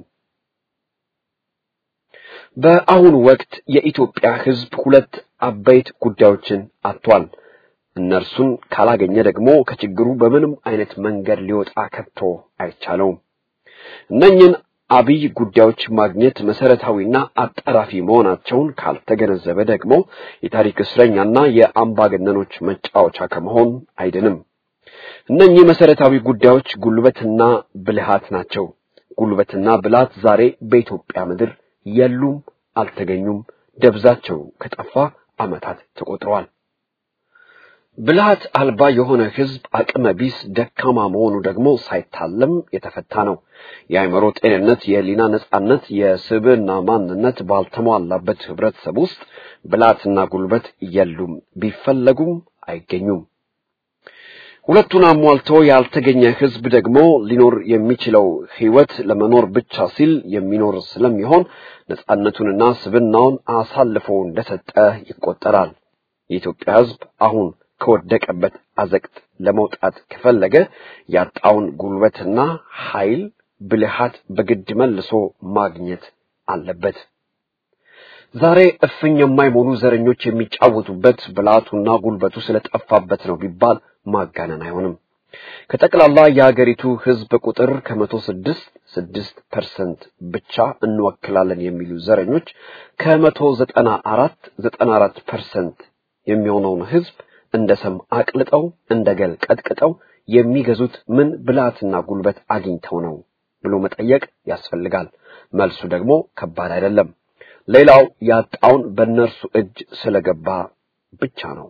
በአሁኑ ወቅት የኢትዮጵያ ሕዝብ ሁለት አበይት ጉዳዮችን አጥቷል። እነርሱን ካላገኘ ደግሞ ከችግሩ በምንም አይነት መንገድ ሊወጣ ከቶ አይቻለውም። እነኝን አብይ ጉዳዮች ማግኘት መሰረታዊና አጣራፊ መሆናቸውን ካልተገነዘበ ደግሞ የታሪክ እስረኛና የአምባገነኖች መጫወቻ ከመሆን አይድንም። እነኚህ መሰረታዊ ጉዳዮች ጉልበትና ብልሃት ናቸው። ጉልበትና ብልሃት ዛሬ በኢትዮጵያ ምድር የሉም፣ አልተገኙም። ደብዛቸው ከጠፋ ዓመታት ተቆጥረዋል። ብልሃት አልባ የሆነ ህዝብ አቅመ ቢስ ደካማ መሆኑ ደግሞ ሳይታለም የተፈታ ነው። የአእምሮ ጤንነት፣ የህሊና ነጻነት፣ የስብዕና ማንነት ባልተሟላበት ህብረተሰብ ውስጥ ብልሃትና ጉልበት የሉም፣ ቢፈለጉም አይገኙም። ሁለቱን አሟልቶ ያልተገኘ ህዝብ ደግሞ ሊኖር የሚችለው ህይወት ለመኖር ብቻ ሲል የሚኖር ስለሚሆን ነጻነቱንና ስብዕናውን አሳልፎ እንደሰጠ ይቆጠራል። የኢትዮጵያ ህዝብ አሁን ከወደቀበት አዘቅት ለመውጣት ከፈለገ ያጣውን ጉልበትና ኃይል ብልሃት በግድ መልሶ ማግኘት አለበት። ዛሬ እፍኝ የማይሞሉ ዘረኞች የሚጫወቱበት ብልሃቱና ጉልበቱ ስለጠፋበት ነው ቢባል ማጋነን አይሆንም። ከጠቅላላ የሀገሪቱ ህዝብ ቁጥር ከመቶ ስድስት ስድስት ፐርሰንት ብቻ እንወክላለን የሚሉ ዘረኞች ከመቶ ዘጠና አራት ዘጠና አራት ፐርሰንት የሚሆነውን ህዝብ እንደ ሰም አቅልጠው እንደ ገል ቀጥቅጠው የሚገዙት ምን ብልሃትና ጉልበት አግኝተው ነው ብሎ መጠየቅ ያስፈልጋል። መልሱ ደግሞ ከባድ አይደለም። ሌላው ያጣውን በእነርሱ እጅ ስለገባ ብቻ ነው።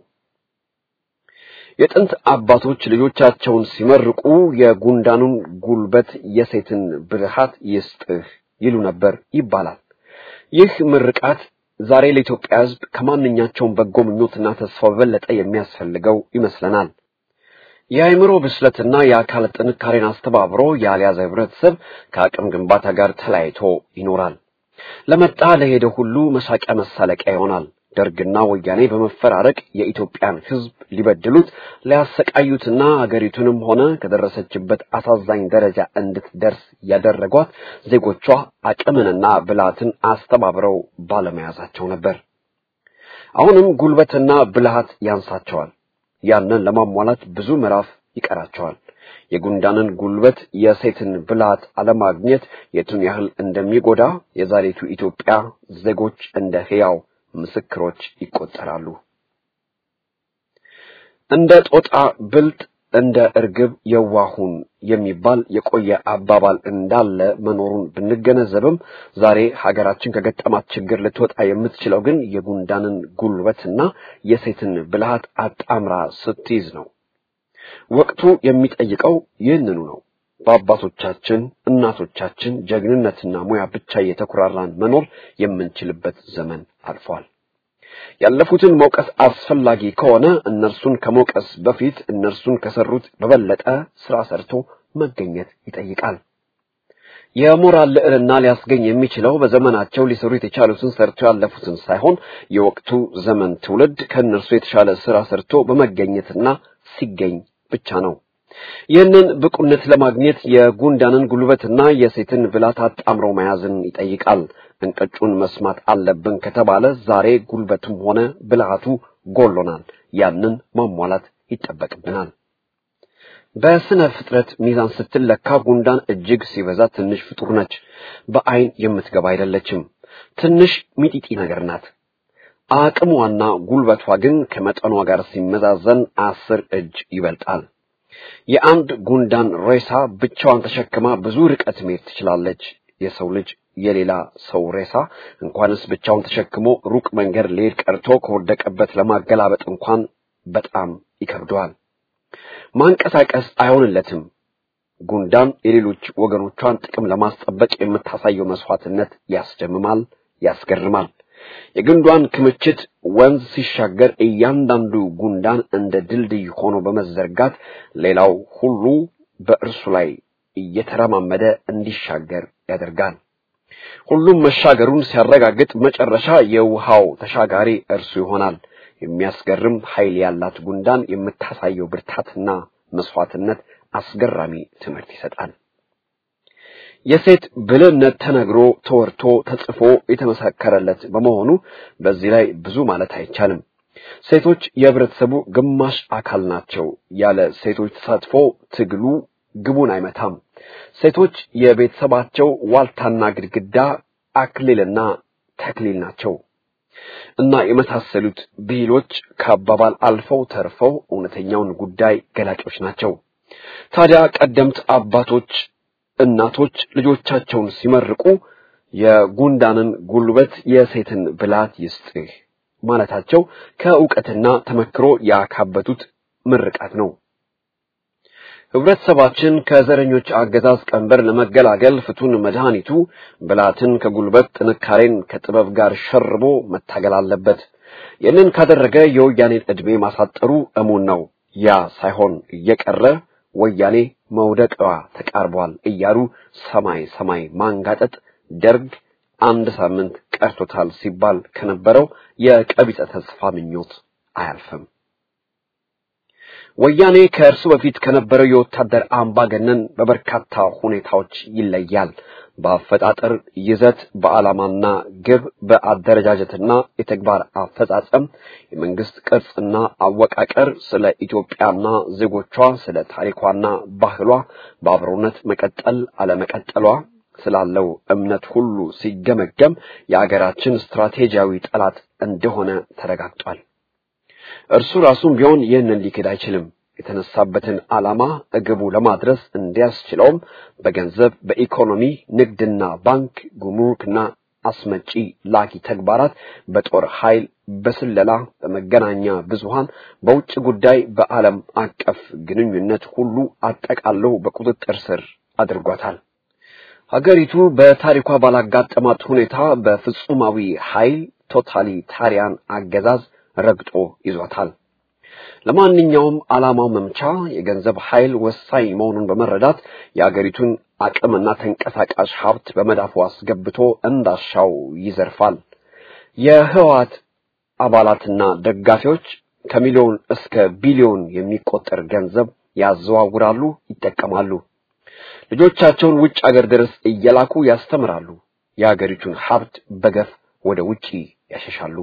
የጥንት አባቶች ልጆቻቸውን ሲመርቁ የጉንዳኑን ጉልበት የሴትን ብልሃት ይስጥህ ይሉ ነበር ይባላል። ይህ ምርቃት ዛሬ ለኢትዮጵያ ሕዝብ ከማንኛቸውም በጎ ምኞትና ተስፋ በበለጠ የሚያስፈልገው ይመስለናል። የአእምሮ ብስለትና የአካል ጥንካሬን አስተባብሮ ያልያዘ ህብረተሰብ ከአቅም ግንባታ ጋር ተለያይቶ ይኖራል። ለመጣ ለሄደ ሁሉ መሳቂያ መሳለቂያ ይሆናል። ደርግና ወያኔ በመፈራረቅ የኢትዮጵያን ሕዝብ ሊበድሉት ሊያሰቃዩትና አገሪቱንም ሆነ ከደረሰችበት አሳዛኝ ደረጃ እንድትደርስ ያደረጓት ዜጎቿ አቅምንና ብልሃትን አስተባብረው ባለመያዛቸው ነበር። አሁንም ጉልበትና ብልሃት ያንሳቸዋል። ያንን ለማሟላት ብዙ ምዕራፍ ይቀራቸዋል። የጉንዳንን ጉልበት የሴትን ብልሃት አለማግኘት የቱን ያህል እንደሚጎዳ የዛሬቱ ኢትዮጵያ ዜጎች እንደ ሕያው ምስክሮች ይቆጠራሉ። እንደ ጦጣ ብልጥ እንደ እርግብ የዋሁን የሚባል የቆየ አባባል እንዳለ መኖሩን ብንገነዘብም ዛሬ ሀገራችን ከገጠማት ችግር ልትወጣ የምትችለው ግን የጉንዳንን ጉልበትና የሴትን ብልሃት አጣምራ ስትይዝ ነው። ወቅቱ የሚጠይቀው ይህንኑ ነው። በአባቶቻችን እናቶቻችን ጀግንነትና ሙያ ብቻ እየተኩራራን መኖር የምንችልበት ዘመን አልፏል። ያለፉትን መውቀስ አስፈላጊ ከሆነ እነርሱን ከመውቀስ በፊት እነርሱን ከሰሩት በበለጠ ስራ ሰርቶ መገኘት ይጠይቃል። የሞራል ልዕልና ሊያስገኝ የሚችለው በዘመናቸው ሊሰሩት የቻሉትን ሰርቶ ያለፉትን ሳይሆን የወቅቱ ዘመን ትውልድ ከእነርሱ የተሻለ ስራ ሰርቶ በመገኘትና ሲገኝ ብቻ ነው። ይህንን ብቁነት ለማግኘት የጉንዳንን ጉልበትና የሴትን ብላት አጣምረው መያዝን ይጠይቃል። እንቅጩን መስማት አለብን ከተባለ ዛሬ ጉልበቱም ሆነ ብልሃቱ ጎሎናል። ያንን ማሟላት ይጠበቅብናል። በስነ ፍጥረት ሚዛን ስትለካ ጉንዳን እጅግ ሲበዛ ትንሽ ፍጡር ነች። በአይን የምትገባ አይደለችም። ትንሽ ሚጢጢ ነገር ናት። አቅሟና ጉልበቷ ግን ከመጠኗ ጋር ሲመዛዘን አስር እጅ ይበልጣል። የአንድ ጉንዳን ሬሳ ብቻዋን ተሸክማ ብዙ ርቀት መሄድ ትችላለች። የሰው ልጅ የሌላ ሰው ሬሳ እንኳንስ ብቻውን ተሸክሞ ሩቅ መንገድ ሊሄድ ቀርቶ ከወደቀበት ለማገላበጥ እንኳን በጣም ይከብደዋል። ማንቀሳቀስ አይሆንለትም። ጉንዳን የሌሎች ወገኖቿን ጥቅም ለማስጠበቅ የምታሳየው መስዋዕትነት ያስደምማል፣ ያስገርማል። የግንዷን ክምችት ወንዝ ሲሻገር እያንዳንዱ ጉንዳን እንደ ድልድይ ሆኖ በመዘርጋት ሌላው ሁሉ በእርሱ ላይ እየተረማመደ እንዲሻገር ያደርጋል። ሁሉም መሻገሩን ሲያረጋግጥ መጨረሻ የውሃው ተሻጋሪ እርሱ ይሆናል። የሚያስገርም ኃይል ያላት ጉንዳን የምታሳየው ብርታትና መስዋዕትነት አስገራሚ ትምህርት ይሰጣል። የሴት ብልህነት ተነግሮ ተወርቶ ተጽፎ የተመሰከረለት በመሆኑ በዚህ ላይ ብዙ ማለት አይቻልም። ሴቶች የህብረተሰቡ ግማሽ አካል ናቸው። ያለ ሴቶች ተሳትፎ ትግሉ ግቡን አይመታም። ሴቶች የቤተሰባቸው ዋልታና ግድግዳ፣ አክሊልና ተክሊል ናቸው እና የመሳሰሉት ብሂሎች ከአባባል አልፈው ተርፈው እውነተኛውን ጉዳይ ገላጮች ናቸው። ታዲያ ቀደምት አባቶች እናቶች ልጆቻቸውን ሲመርቁ የጉንዳንን ጉልበት የሴትን ብላት ይስጥህ ማለታቸው ከእውቀትና ተመክሮ ያካበቱት ምርቃት ነው። ህብረተሰባችን ከዘረኞች አገዛዝ ቀንበር ለመገላገል ፍቱን መድኃኒቱ ብላትን ከጉልበት ጥንካሬን ከጥበብ ጋር ሸርቦ መታገል አለበት። ይህንን ካደረገ የወያኔን ዕድሜ ማሳጠሩ እሙን ነው። ያ ሳይሆን እየቀረ ወያኔ መውደቂዋ ተቃርቧል እያሉ ሰማይ ሰማይ ማንጋጠጥ ደርግ አንድ ሳምንት ቀርቶታል ሲባል ከነበረው የቀቢጸ ተስፋ ምኞት አያልፍም። ወያኔ ከእርሱ በፊት ከነበረው የወታደር አምባገነን በበርካታ ሁኔታዎች ይለያል። በአፈጣጠር ይዘት፣ በዓላማና ግብ፣ በአደረጃጀትና የተግባር አፈጻጸም፣ የመንግስት ቅርጽና አወቃቀር፣ ስለ ኢትዮጵያና ዜጎቿ፣ ስለ ታሪኳና ባህሏ፣ በአብሮነት መቀጠል አለመቀጠሏ ስላለው እምነት ሁሉ ሲገመገም የአገራችን ስትራቴጂያዊ ጠላት እንደሆነ ተረጋግጧል። እርሱ ራሱም ቢሆን ይህንን ሊክድ አይችልም። የተነሳበትን ዓላማ እግቡ ለማድረስ እንዲያስችለውም በገንዘብ፣ በኢኮኖሚ፣ ንግድና ባንክ፣ ጉምሩክና አስመጪ ላኪ ተግባራት፣ በጦር ኃይል፣ በስለላ፣ በመገናኛ ብዙሃን፣ በውጭ ጉዳይ፣ በዓለም አቀፍ ግንኙነት ሁሉ አጠቃለው በቁጥጥር ስር አድርጓታል። ሀገሪቱ በታሪኳ ባላጋጠማት ሁኔታ በፍጹማዊ ኃይል ቶታሊታሪያን አገዛዝ ረግጦ ይዟታል። ለማንኛውም ዓላማው መምቻ የገንዘብ ኃይል ወሳኝ መሆኑን በመረዳት የአገሪቱን አቅምና ተንቀሳቃሽ ሀብት በመዳፉ አስገብቶ እንዳሻው ይዘርፋል። የህወሓት አባላትና ደጋፊዎች ከሚሊዮን እስከ ቢሊዮን የሚቆጠር ገንዘብ ያዘዋውራሉ፣ ይጠቀማሉ። ልጆቻቸውን ውጭ አገር ድረስ እየላኩ ያስተምራሉ። የአገሪቱን ሀብት በገፍ ወደ ውጪ ያሸሻሉ።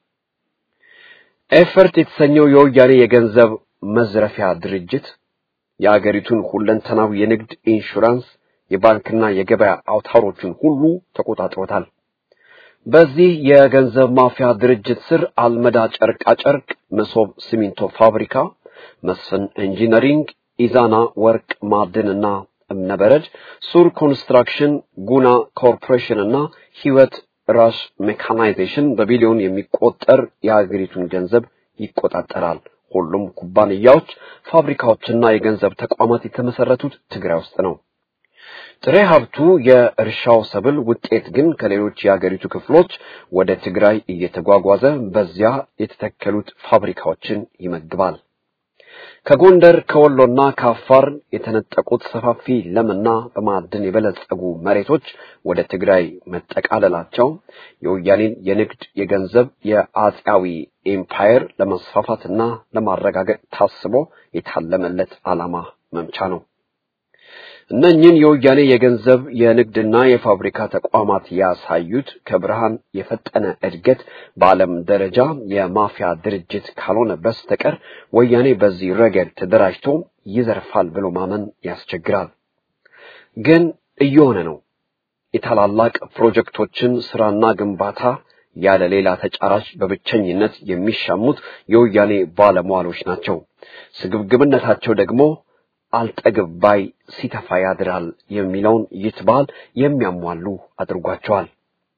ኤፈርት የተሰኘው የወያኔ የገንዘብ መዝረፊያ ድርጅት የአገሪቱን ሁለንተናዊ የንግድ ኢንሹራንስ፣ የባንክና የገበያ አውታሮችን ሁሉ ተቆጣጥሮታል። በዚህ የገንዘብ ማፊያ ድርጅት ስር አልመዳ ጨርቃ ጨርቅ፣ መሶብ ሲሚንቶ ፋብሪካ፣ መስፍን ኢንጂነሪንግ፣ ኢዛና ወርቅ ማዕድንና እምነበረድ፣ ሱር ኮንስትራክሽን፣ ጉና ኮርፖሬሽን እና ህይወት ራስ ሜካናይዜሽን በቢሊዮን የሚቆጠር የሀገሪቱን ገንዘብ ይቆጣጠራል። ሁሉም ኩባንያዎች፣ ፋብሪካዎችና የገንዘብ ተቋማት የተመሰረቱት ትግራይ ውስጥ ነው። ጥሬ ሀብቱ የእርሻው ሰብል ውጤት ግን ከሌሎች የአገሪቱ ክፍሎች ወደ ትግራይ እየተጓጓዘ በዚያ የተተከሉት ፋብሪካዎችን ይመግባል። ከጎንደር ከወሎና ከአፋር የተነጠቁት ሰፋፊ ለምና በማዕድን የበለጸጉ መሬቶች ወደ ትግራይ መጠቃለላቸው የወያኔን የንግድ የገንዘብ የአጼያዊ ኤምፓየር ለመስፋፋትና ለማረጋገጥ ታስቦ የታለመለት ዓላማ መምቻ ነው። እነኝን የወያኔ የገንዘብ የንግድና የፋብሪካ ተቋማት ያሳዩት ከብርሃን የፈጠነ እድገት በዓለም ደረጃ የማፊያ ድርጅት ካልሆነ በስተቀር ወያኔ በዚህ ረገድ ተደራጅቶ ይዘርፋል ብሎ ማመን ያስቸግራል። ግን እየሆነ ነው። የታላላቅ ፕሮጀክቶችን ስራና ግንባታ ያለ ሌላ ተጫራች በብቸኝነት የሚሻሙት የወያኔ ባለሟሎች ናቸው። ስግብግብነታቸው ደግሞ አልጠግብ ባይ ሲተፋ ያድራል የሚለውን ይትባል የሚያሟሉ አድርጓቸዋል።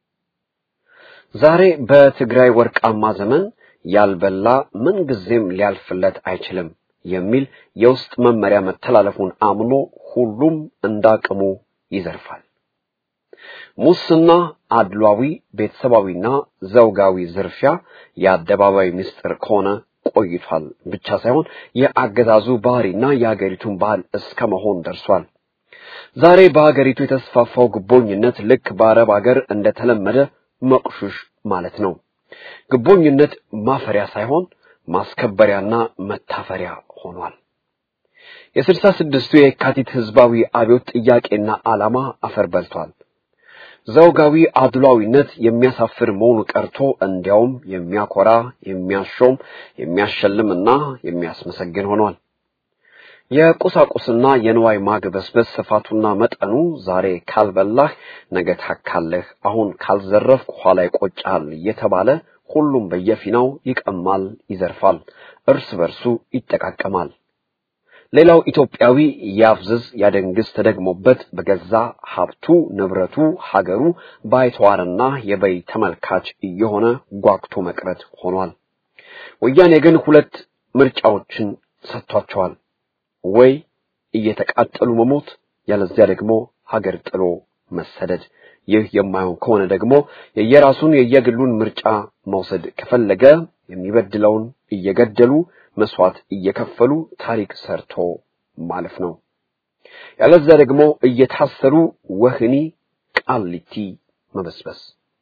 ዛሬ በትግራይ ወርቃማ ዘመን ያልበላ ምንጊዜም ሊያልፍለት አይችልም የሚል የውስጥ መመሪያ መተላለፉን አምኖ ሁሉም እንዳቅሙ ይዘርፋል። ሙስና፣ አድሏዊ፣ ቤተሰባዊና ዘውጋዊ ዝርፊያ የአደባባይ ምስጢር ከሆነ ቆይቷል ብቻ ሳይሆን የአገዛዙ ባህሪና የሀገሪቱን ባህል እስከ መሆን ደርሷል። ዛሬ በሀገሪቱ የተስፋፋው ግቦኝነት ልክ በአረብ ሀገር እንደተለመደ መቁሹሽ ማለት ነው። ግቦኝነት ማፈሪያ ሳይሆን ማስከበሪያና መታፈሪያ ሆኗል። የስልሳ ስድስቱ የካቲት ህዝባዊ አብዮት ጥያቄና ዓላማ አፈር በልቷል። ዘውጋዊ አድሏዊነት የሚያሳፍር መሆኑ ቀርቶ እንዲያውም የሚያኮራ፣ የሚያሾም፣ የሚያሸልምና የሚያስመሰግን ሆኗል። የቁሳቁስና የንዋይ ማግበስበስ ስፋቱና መጠኑ ዛሬ ካልበላህ ነገ ታካለህ፣ አሁን ካልዘረፍክ ኋላ ይቆጫል እየተባለ ሁሉም በየፊናው ይቀማል፣ ይዘርፋል፣ እርስ በርሱ ይጠቃቀማል። ሌላው ኢትዮጵያዊ ያፍዝዝ ያደንግዝ ተደግሞበት በገዛ ሀብቱ ንብረቱ ሀገሩ ባይተዋርና የበይ ተመልካች እየሆነ ጓግቶ መቅረት ሆኗል። ወያኔ ግን ሁለት ምርጫዎችን ሰጥቷቸዋል። ወይ እየተቃጠሉ መሞት፣ ያለዚያ ደግሞ ሀገር ጥሎ መሰደድ። ይህ የማይሆን ከሆነ ደግሞ የየራሱን የየግሉን ምርጫ መውሰድ ከፈለገ የሚበድለውን እየገደሉ መስዋዕት እየከፈሉ ታሪክ ሰርቶ ማለፍ ነው። ያለዚያ ደግሞ እየታሰሩ ወህኒ ቃሊቲ መበስበስ።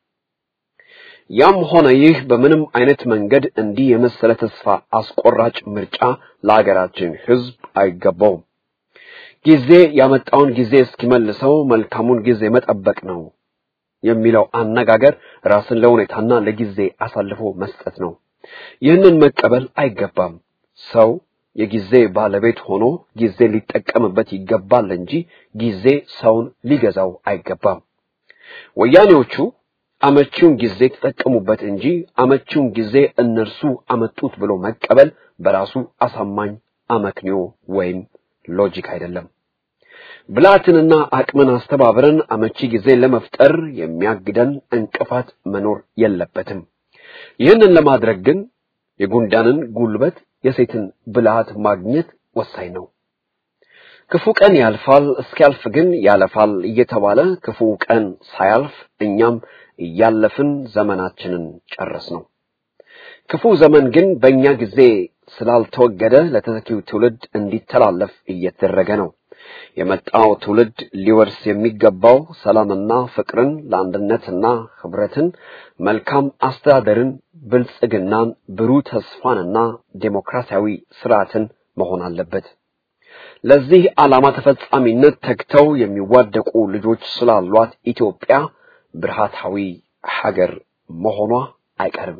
ያም ሆነ ይህ በምንም አይነት መንገድ እንዲህ የመሰለ ተስፋ አስቆራጭ ምርጫ ለሀገራችን ሕዝብ አይገባውም። ጊዜ ያመጣውን ጊዜ እስኪመልሰው መልካሙን ጊዜ መጠበቅ ነው የሚለው አነጋገር ራስን ለሁኔታና ለጊዜ አሳልፎ መስጠት ነው። ይህንን መቀበል አይገባም። ሰው የጊዜ ባለቤት ሆኖ ጊዜ ሊጠቀምበት ይገባል እንጂ ጊዜ ሰውን ሊገዛው አይገባም። ወያኔዎቹ አመቺውን ጊዜ ተጠቀሙበት እንጂ አመቺውን ጊዜ እነርሱ አመጡት ብሎ መቀበል በራሱ አሳማኝ አመክንዮ ወይም ሎጂክ አይደለም። ብልሃትንና አቅምን አስተባብረን አመቺ ጊዜ ለመፍጠር የሚያግደን እንቅፋት መኖር የለበትም። ይህንን ለማድረግ ግን የጉንዳንን ጉልበት የሴትን ብልሃት ማግኘት ወሳኝ ነው። ክፉ ቀን ያልፋል፣ እስኪያልፍ ግን ያለፋል እየተባለ ክፉ ቀን ሳያልፍ እኛም እያለፍን ዘመናችንን ጨረስ ነው። ክፉ ዘመን ግን በእኛ ጊዜ ስላልተወገደ ለተተኪው ትውልድ እንዲተላለፍ እየተደረገ ነው። የመጣው ትውልድ ሊወርስ የሚገባው ሰላምና ፍቅርን፣ ለአንድነትና ህብረትን፣ መልካም አስተዳደርን፣ ብልጽግናን፣ ብሩህ ተስፋንና ዴሞክራሲያዊ ስርዓትን መሆን አለበት። ለዚህ ዓላማ ተፈጻሚነት ተግተው የሚዋደቁ ልጆች ስላሏት ኢትዮጵያ ብርሃታዊ ሀገር መሆኗ አይቀርም።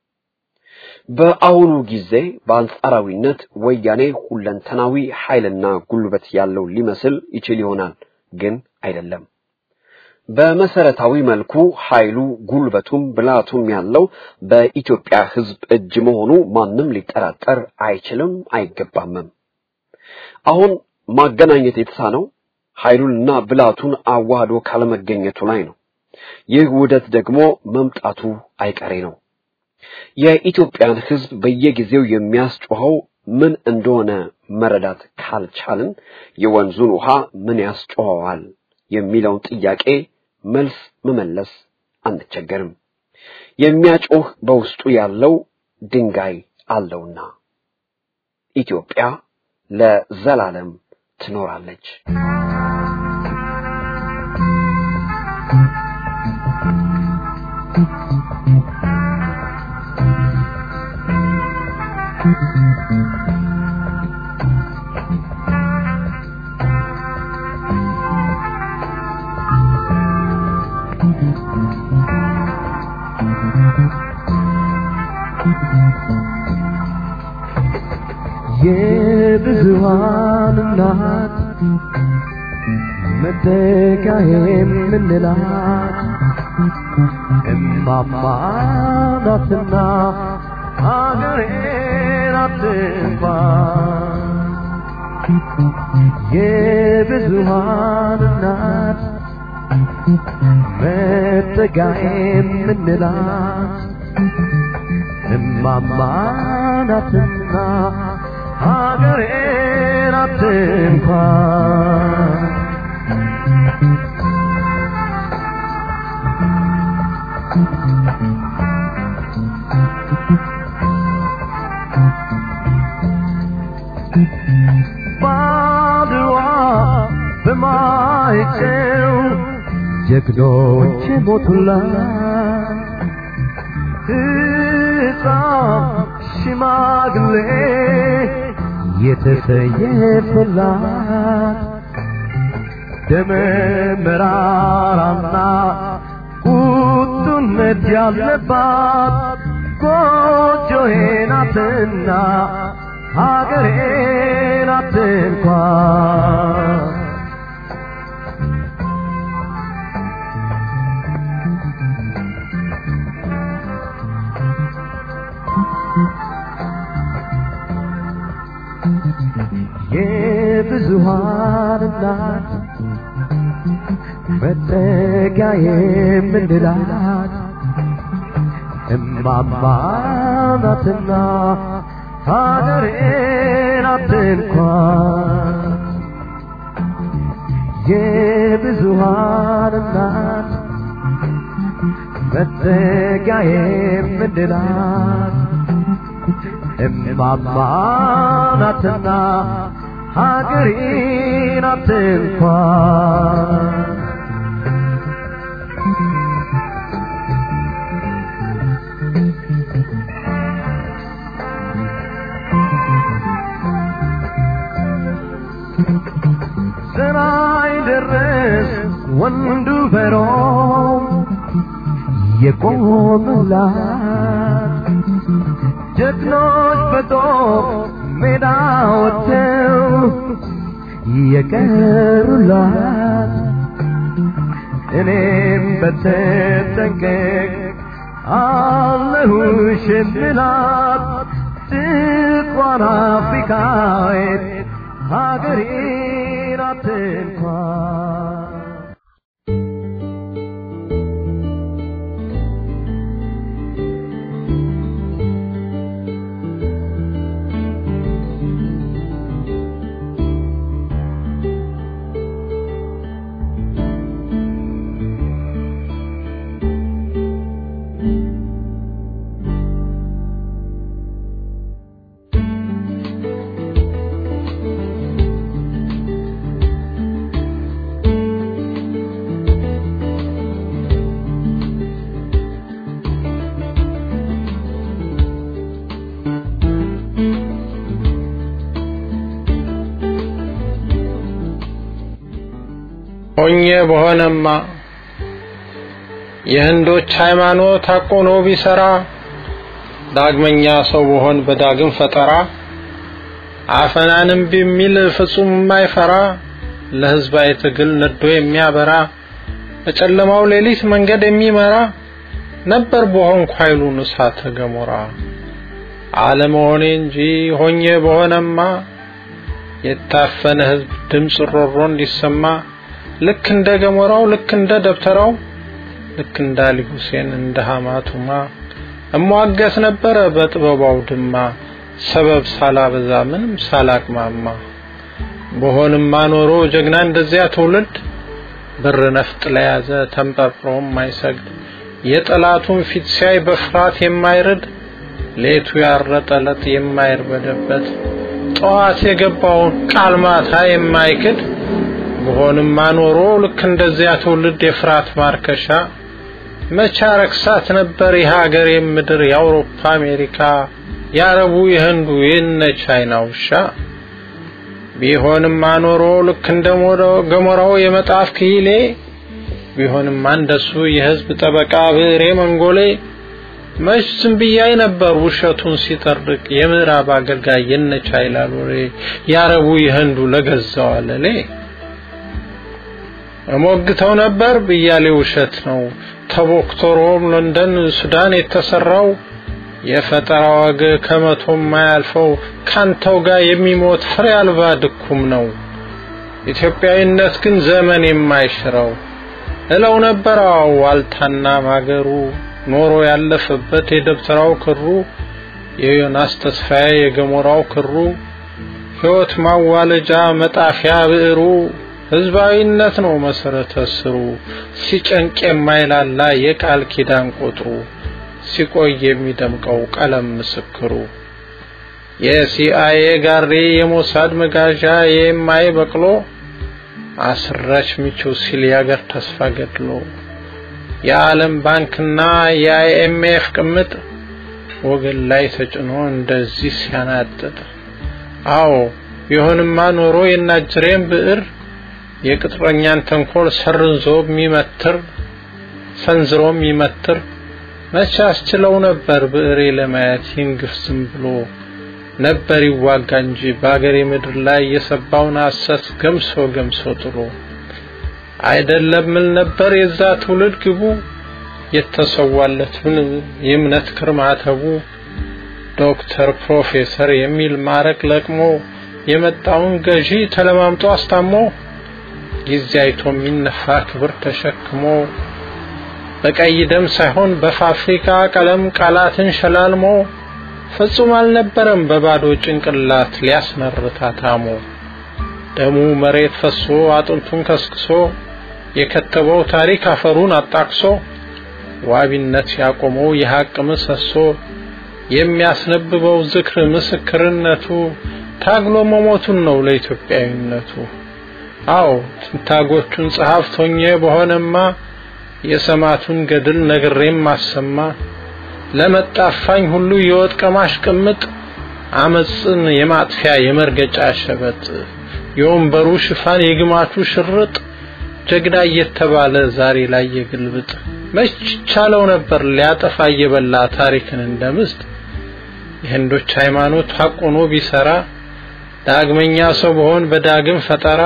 በአሁኑ ጊዜ በአንጻራዊነት ወያኔ ሁለንተናዊ ኃይልና ጉልበት ያለው ሊመስል ይችል ይሆናል፣ ግን አይደለም። በመሰረታዊ መልኩ ኃይሉ ጉልበቱም ብልሃቱም ያለው በኢትዮጵያ ሕዝብ እጅ መሆኑ ማንም ሊጠራጠር አይችልም አይገባምም። አሁን ማገናኘት የተሳነው ኃይሉንና ብልሃቱን አዋህዶ ካለመገኘቱ ላይ ነው። ይህ ውህደት ደግሞ መምጣቱ አይቀሬ ነው። የኢትዮጵያን ሕዝብ በየጊዜው የሚያስጮኸው ምን እንደሆነ መረዳት ካልቻልን የወንዙን ውሃ ምን ያስጮኸዋል የሚለውን ጥያቄ መልስ መመለስ አንቸገርም። የሚያጮህ በውስጡ ያለው ድንጋይ አለውና ኢትዮጵያ ለዘላለም ትኖራለች። የብዙሃን እናት መጠጊያ የምንላት እማማ ናትና ሀገሬ ናት እንኳን የብዙሃን እናት መጠጊያ የምንላት እማማ ናትና ሀገሬ ናት እንኳን ባድዋ በማይጨው ጀግኖች ሞቱላት ሕፃን ሽማግሌ የተሰየፈላት ደመ መራራና ቁጡነት ያለባት ጎጆዬ ናትና ሀገሬ ናት እንኳን የብዙሃን እናት መጠጊያ የምንላት እማማ ናትና ሀገሬ ናት እንኳን የብዙሃን እናት መጠጊያ የምንላት እማማ ናትና ሀገሬ ናት እንኳን ስራይ ደረስ ወንዱ በሮም የቆመላት ጀግኖች በጦር ሜዳ ወጥተው የቀሩላት እኔም በተጠንቀቅ አለሁሽ የምላት ጥቋር አፍሪካዊት ሀገሬ ናት እንኳን ሆኜ በሆነማ የህንዶች ሃይማኖት አቆኖ ቢሰራ ዳግመኛ ሰው በሆን በዳግም ፈጠራ አፈናንም ቢሚል ፍጹም የማይፈራ ለህዝባዊ ትግል ነዶ የሚያበራ በጨለማው ሌሊት መንገድ የሚመራ ነበር በሆንኩ ኃይሉን እሳተ ገሞራ አለመሆኔ እንጂ ሆኜ በሆነማ የታፈነ ህዝብ ድምፅ ሮሮ እንዲሰማ ልክ እንደ ገሞራው ልክ እንደ ደብተራው ልክ እንደ አሊ ሁሴን እንደ ሐማቱማ እሟገት ነበረ በጥበባው ድማ ሰበብ ሳላበዛ ምንም ሳላቅማማ በሆንማ ኖሮ ጀግና እንደዚያ ትውልድ ብር ነፍጥ ለያዘ ተንጠርጥሮም ማይሰግድ የጠላቱን ፊት ሲያይ በፍርሃት የማይርድ ሌቱ ያረጠለጥ የማይርበደበት ጠዋት የገባውን ቃል ማታ የማይክድ በሆንማ ኖሮ ልክ እንደዚያ ትውልድ የፍርሃት ማርከሻ መቻ ረክሳት ነበር የሀገሬ ምድር የአውሮፓ አሜሪካ የአረቡ የህንዱ የነ ቻይና ውሻ ቢሆንማ ኖሮ ልክ እንደ ገሞራው የመጣፍ ክሂሌ ቢሆንማ እንደሱ የህዝብ ጠበቃ ብሬ መንጎሌ መች ዝም ብያይ ነበር ውሸቱን ሲጠርቅ የምዕራብ አገልጋይ የነ ቻይና ሎሬ የአረቡ የህንዱ ለገዛው አለሌ እሞግተው ነበር ብያሌ ውሸት ነው ተቦክቶሮም ለንደን ሱዳን የተሰራው የፈጠራ ወግ ከመቶ የማያልፈው ካንተው ጋር የሚሞት ፍሬ አልባ ድኩም ነው ኢትዮጵያዊነት ግን ዘመን የማይሽረው እለው ነበር አዎ ዋልታና ማገሩ ኖሮ ያለፈበት የደብተራው ክሩ የዮናስ ተስፋዬ የገሞራው ክሩ ሕይወት ማዋለጃ መጣፊያ ብዕሩ ህዝባዊነት ነው መሰረተ ስሩ ሲጨንቅ የማይላላ የቃል ኪዳን ቁጥሩ ሲቆይ የሚደምቀው ቀለም ምስክሩ የሲአይኤ ጋሪ የሞሳድ መጋዣ የማይ በቅሎ አስራች ሚቹ ሲል ያገር ተስፋ ገድሎ የዓለም ባንክና የአይኤምኤፍ ቅምጥ ወገን ላይ ተጭኖ እንደዚህ ሲያናጥጥ አዎ ቢሆንማ ኖሮ የናጅሬን ብዕር የቅጥረኛን ተንኮል ሰርንዞ የሚመትር ሰንዝሮ የሚመትር መቼ አስችለው ነበር ብዕሬ ለማየት ይንግፍ ዝም ብሎ ነበር ይዋጋ እንጂ በአገሬ ምድር ላይ የሰባውን ሐሰት ገምሶ ገምሶ ጥሎ አይደለም ምን ነበር የዛ ትውልድ ግቡ የተሰዋለትን የእምነት ክርማተቡ ዶክተር ፕሮፌሰር የሚል ማረቅ ለቅሞ የመጣውን ገዢ ተለማምጦ አስታሞ ጊዜ አይቶ የሚነፋ ክብር ተሸክሞ በቀይ ደም ሳይሆን በፋብሪካ ቀለም ቃላትን ሸላልሞ ፍጹም አልነበረም በባዶ ጭንቅላት ሊያስመርታ ታሞ ደሙ መሬት ፈሶ አጥንቱን ከስክሶ የከተበው ታሪክ አፈሩን አጣቅሶ ዋቢነት ያቆመው የሐቅ ምሰሶ የሚያስነብበው ዝክር ምስክርነቱ ታግሎ መሞቱን ነው ለኢትዮጵያዊነቱ። አዎ ትንታጎቹን ጸሐፍት ሆኜ በሆነማ የሰማቱን ገድል ነግሬም ማሰማ ለመጣፋኝ ሁሉ የወጥ ቀማሽ ቅምጥ አመፅን የማጥፊያ የመርገጫ ሸበጥ የወንበሩ ሽፋን የግማቹ ሽርጥ ጀግና እየተባለ ዛሬ ላይ የግልብጥ መች ቻለው ነበር ሊያጠፋ እየበላ ታሪክን እንደምስጥ የህንዶች ሃይማኖት ሐቆኖ ቢሰራ ዳግመኛ ሰው በሆን በዳግም ፈጠራ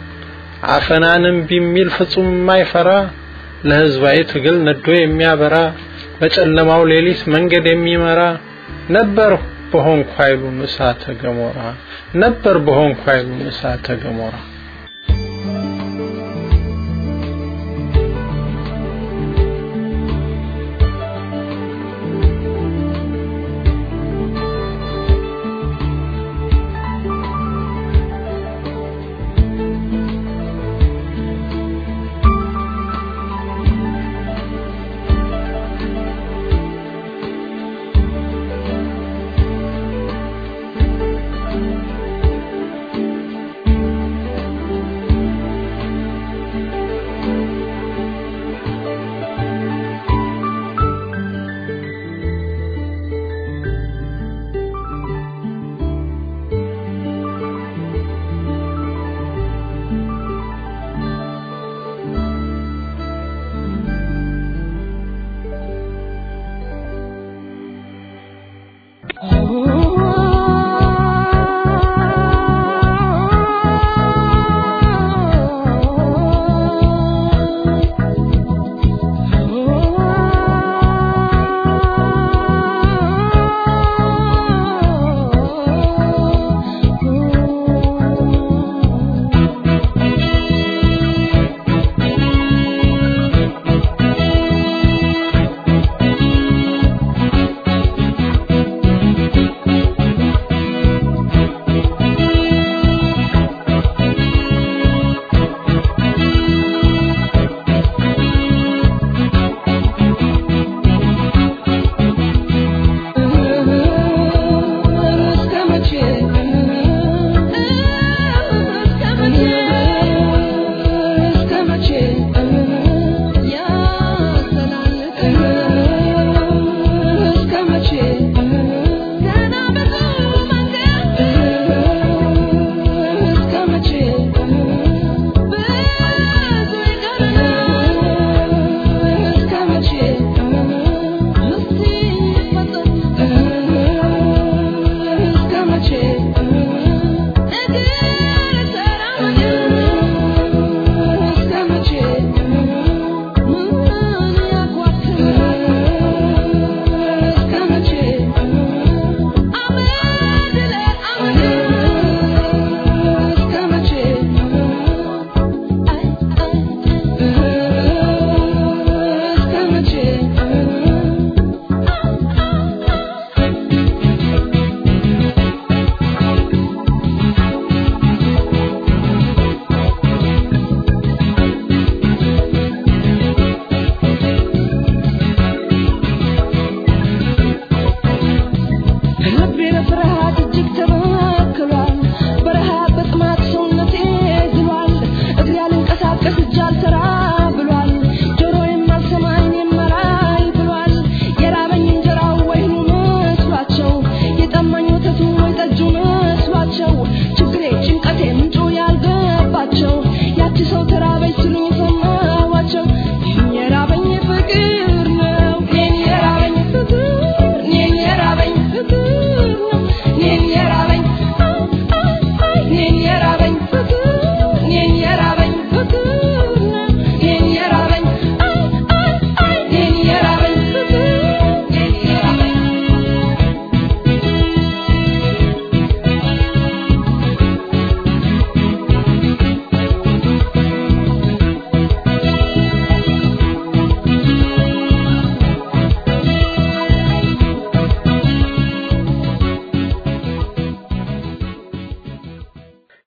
አፈናንም ቢሚል ፍጹም የማይፈራ ለህዝባዊ ትግል ነዶ የሚያበራ በጨለማው ሌሊት መንገድ የሚመራ ነበር በሆንኩ ኃይሉን እሳተ ገሞራ ነበር በሆንኩ ኃይሉን እሳተ ገሞራ ልቤ ለፍርሃት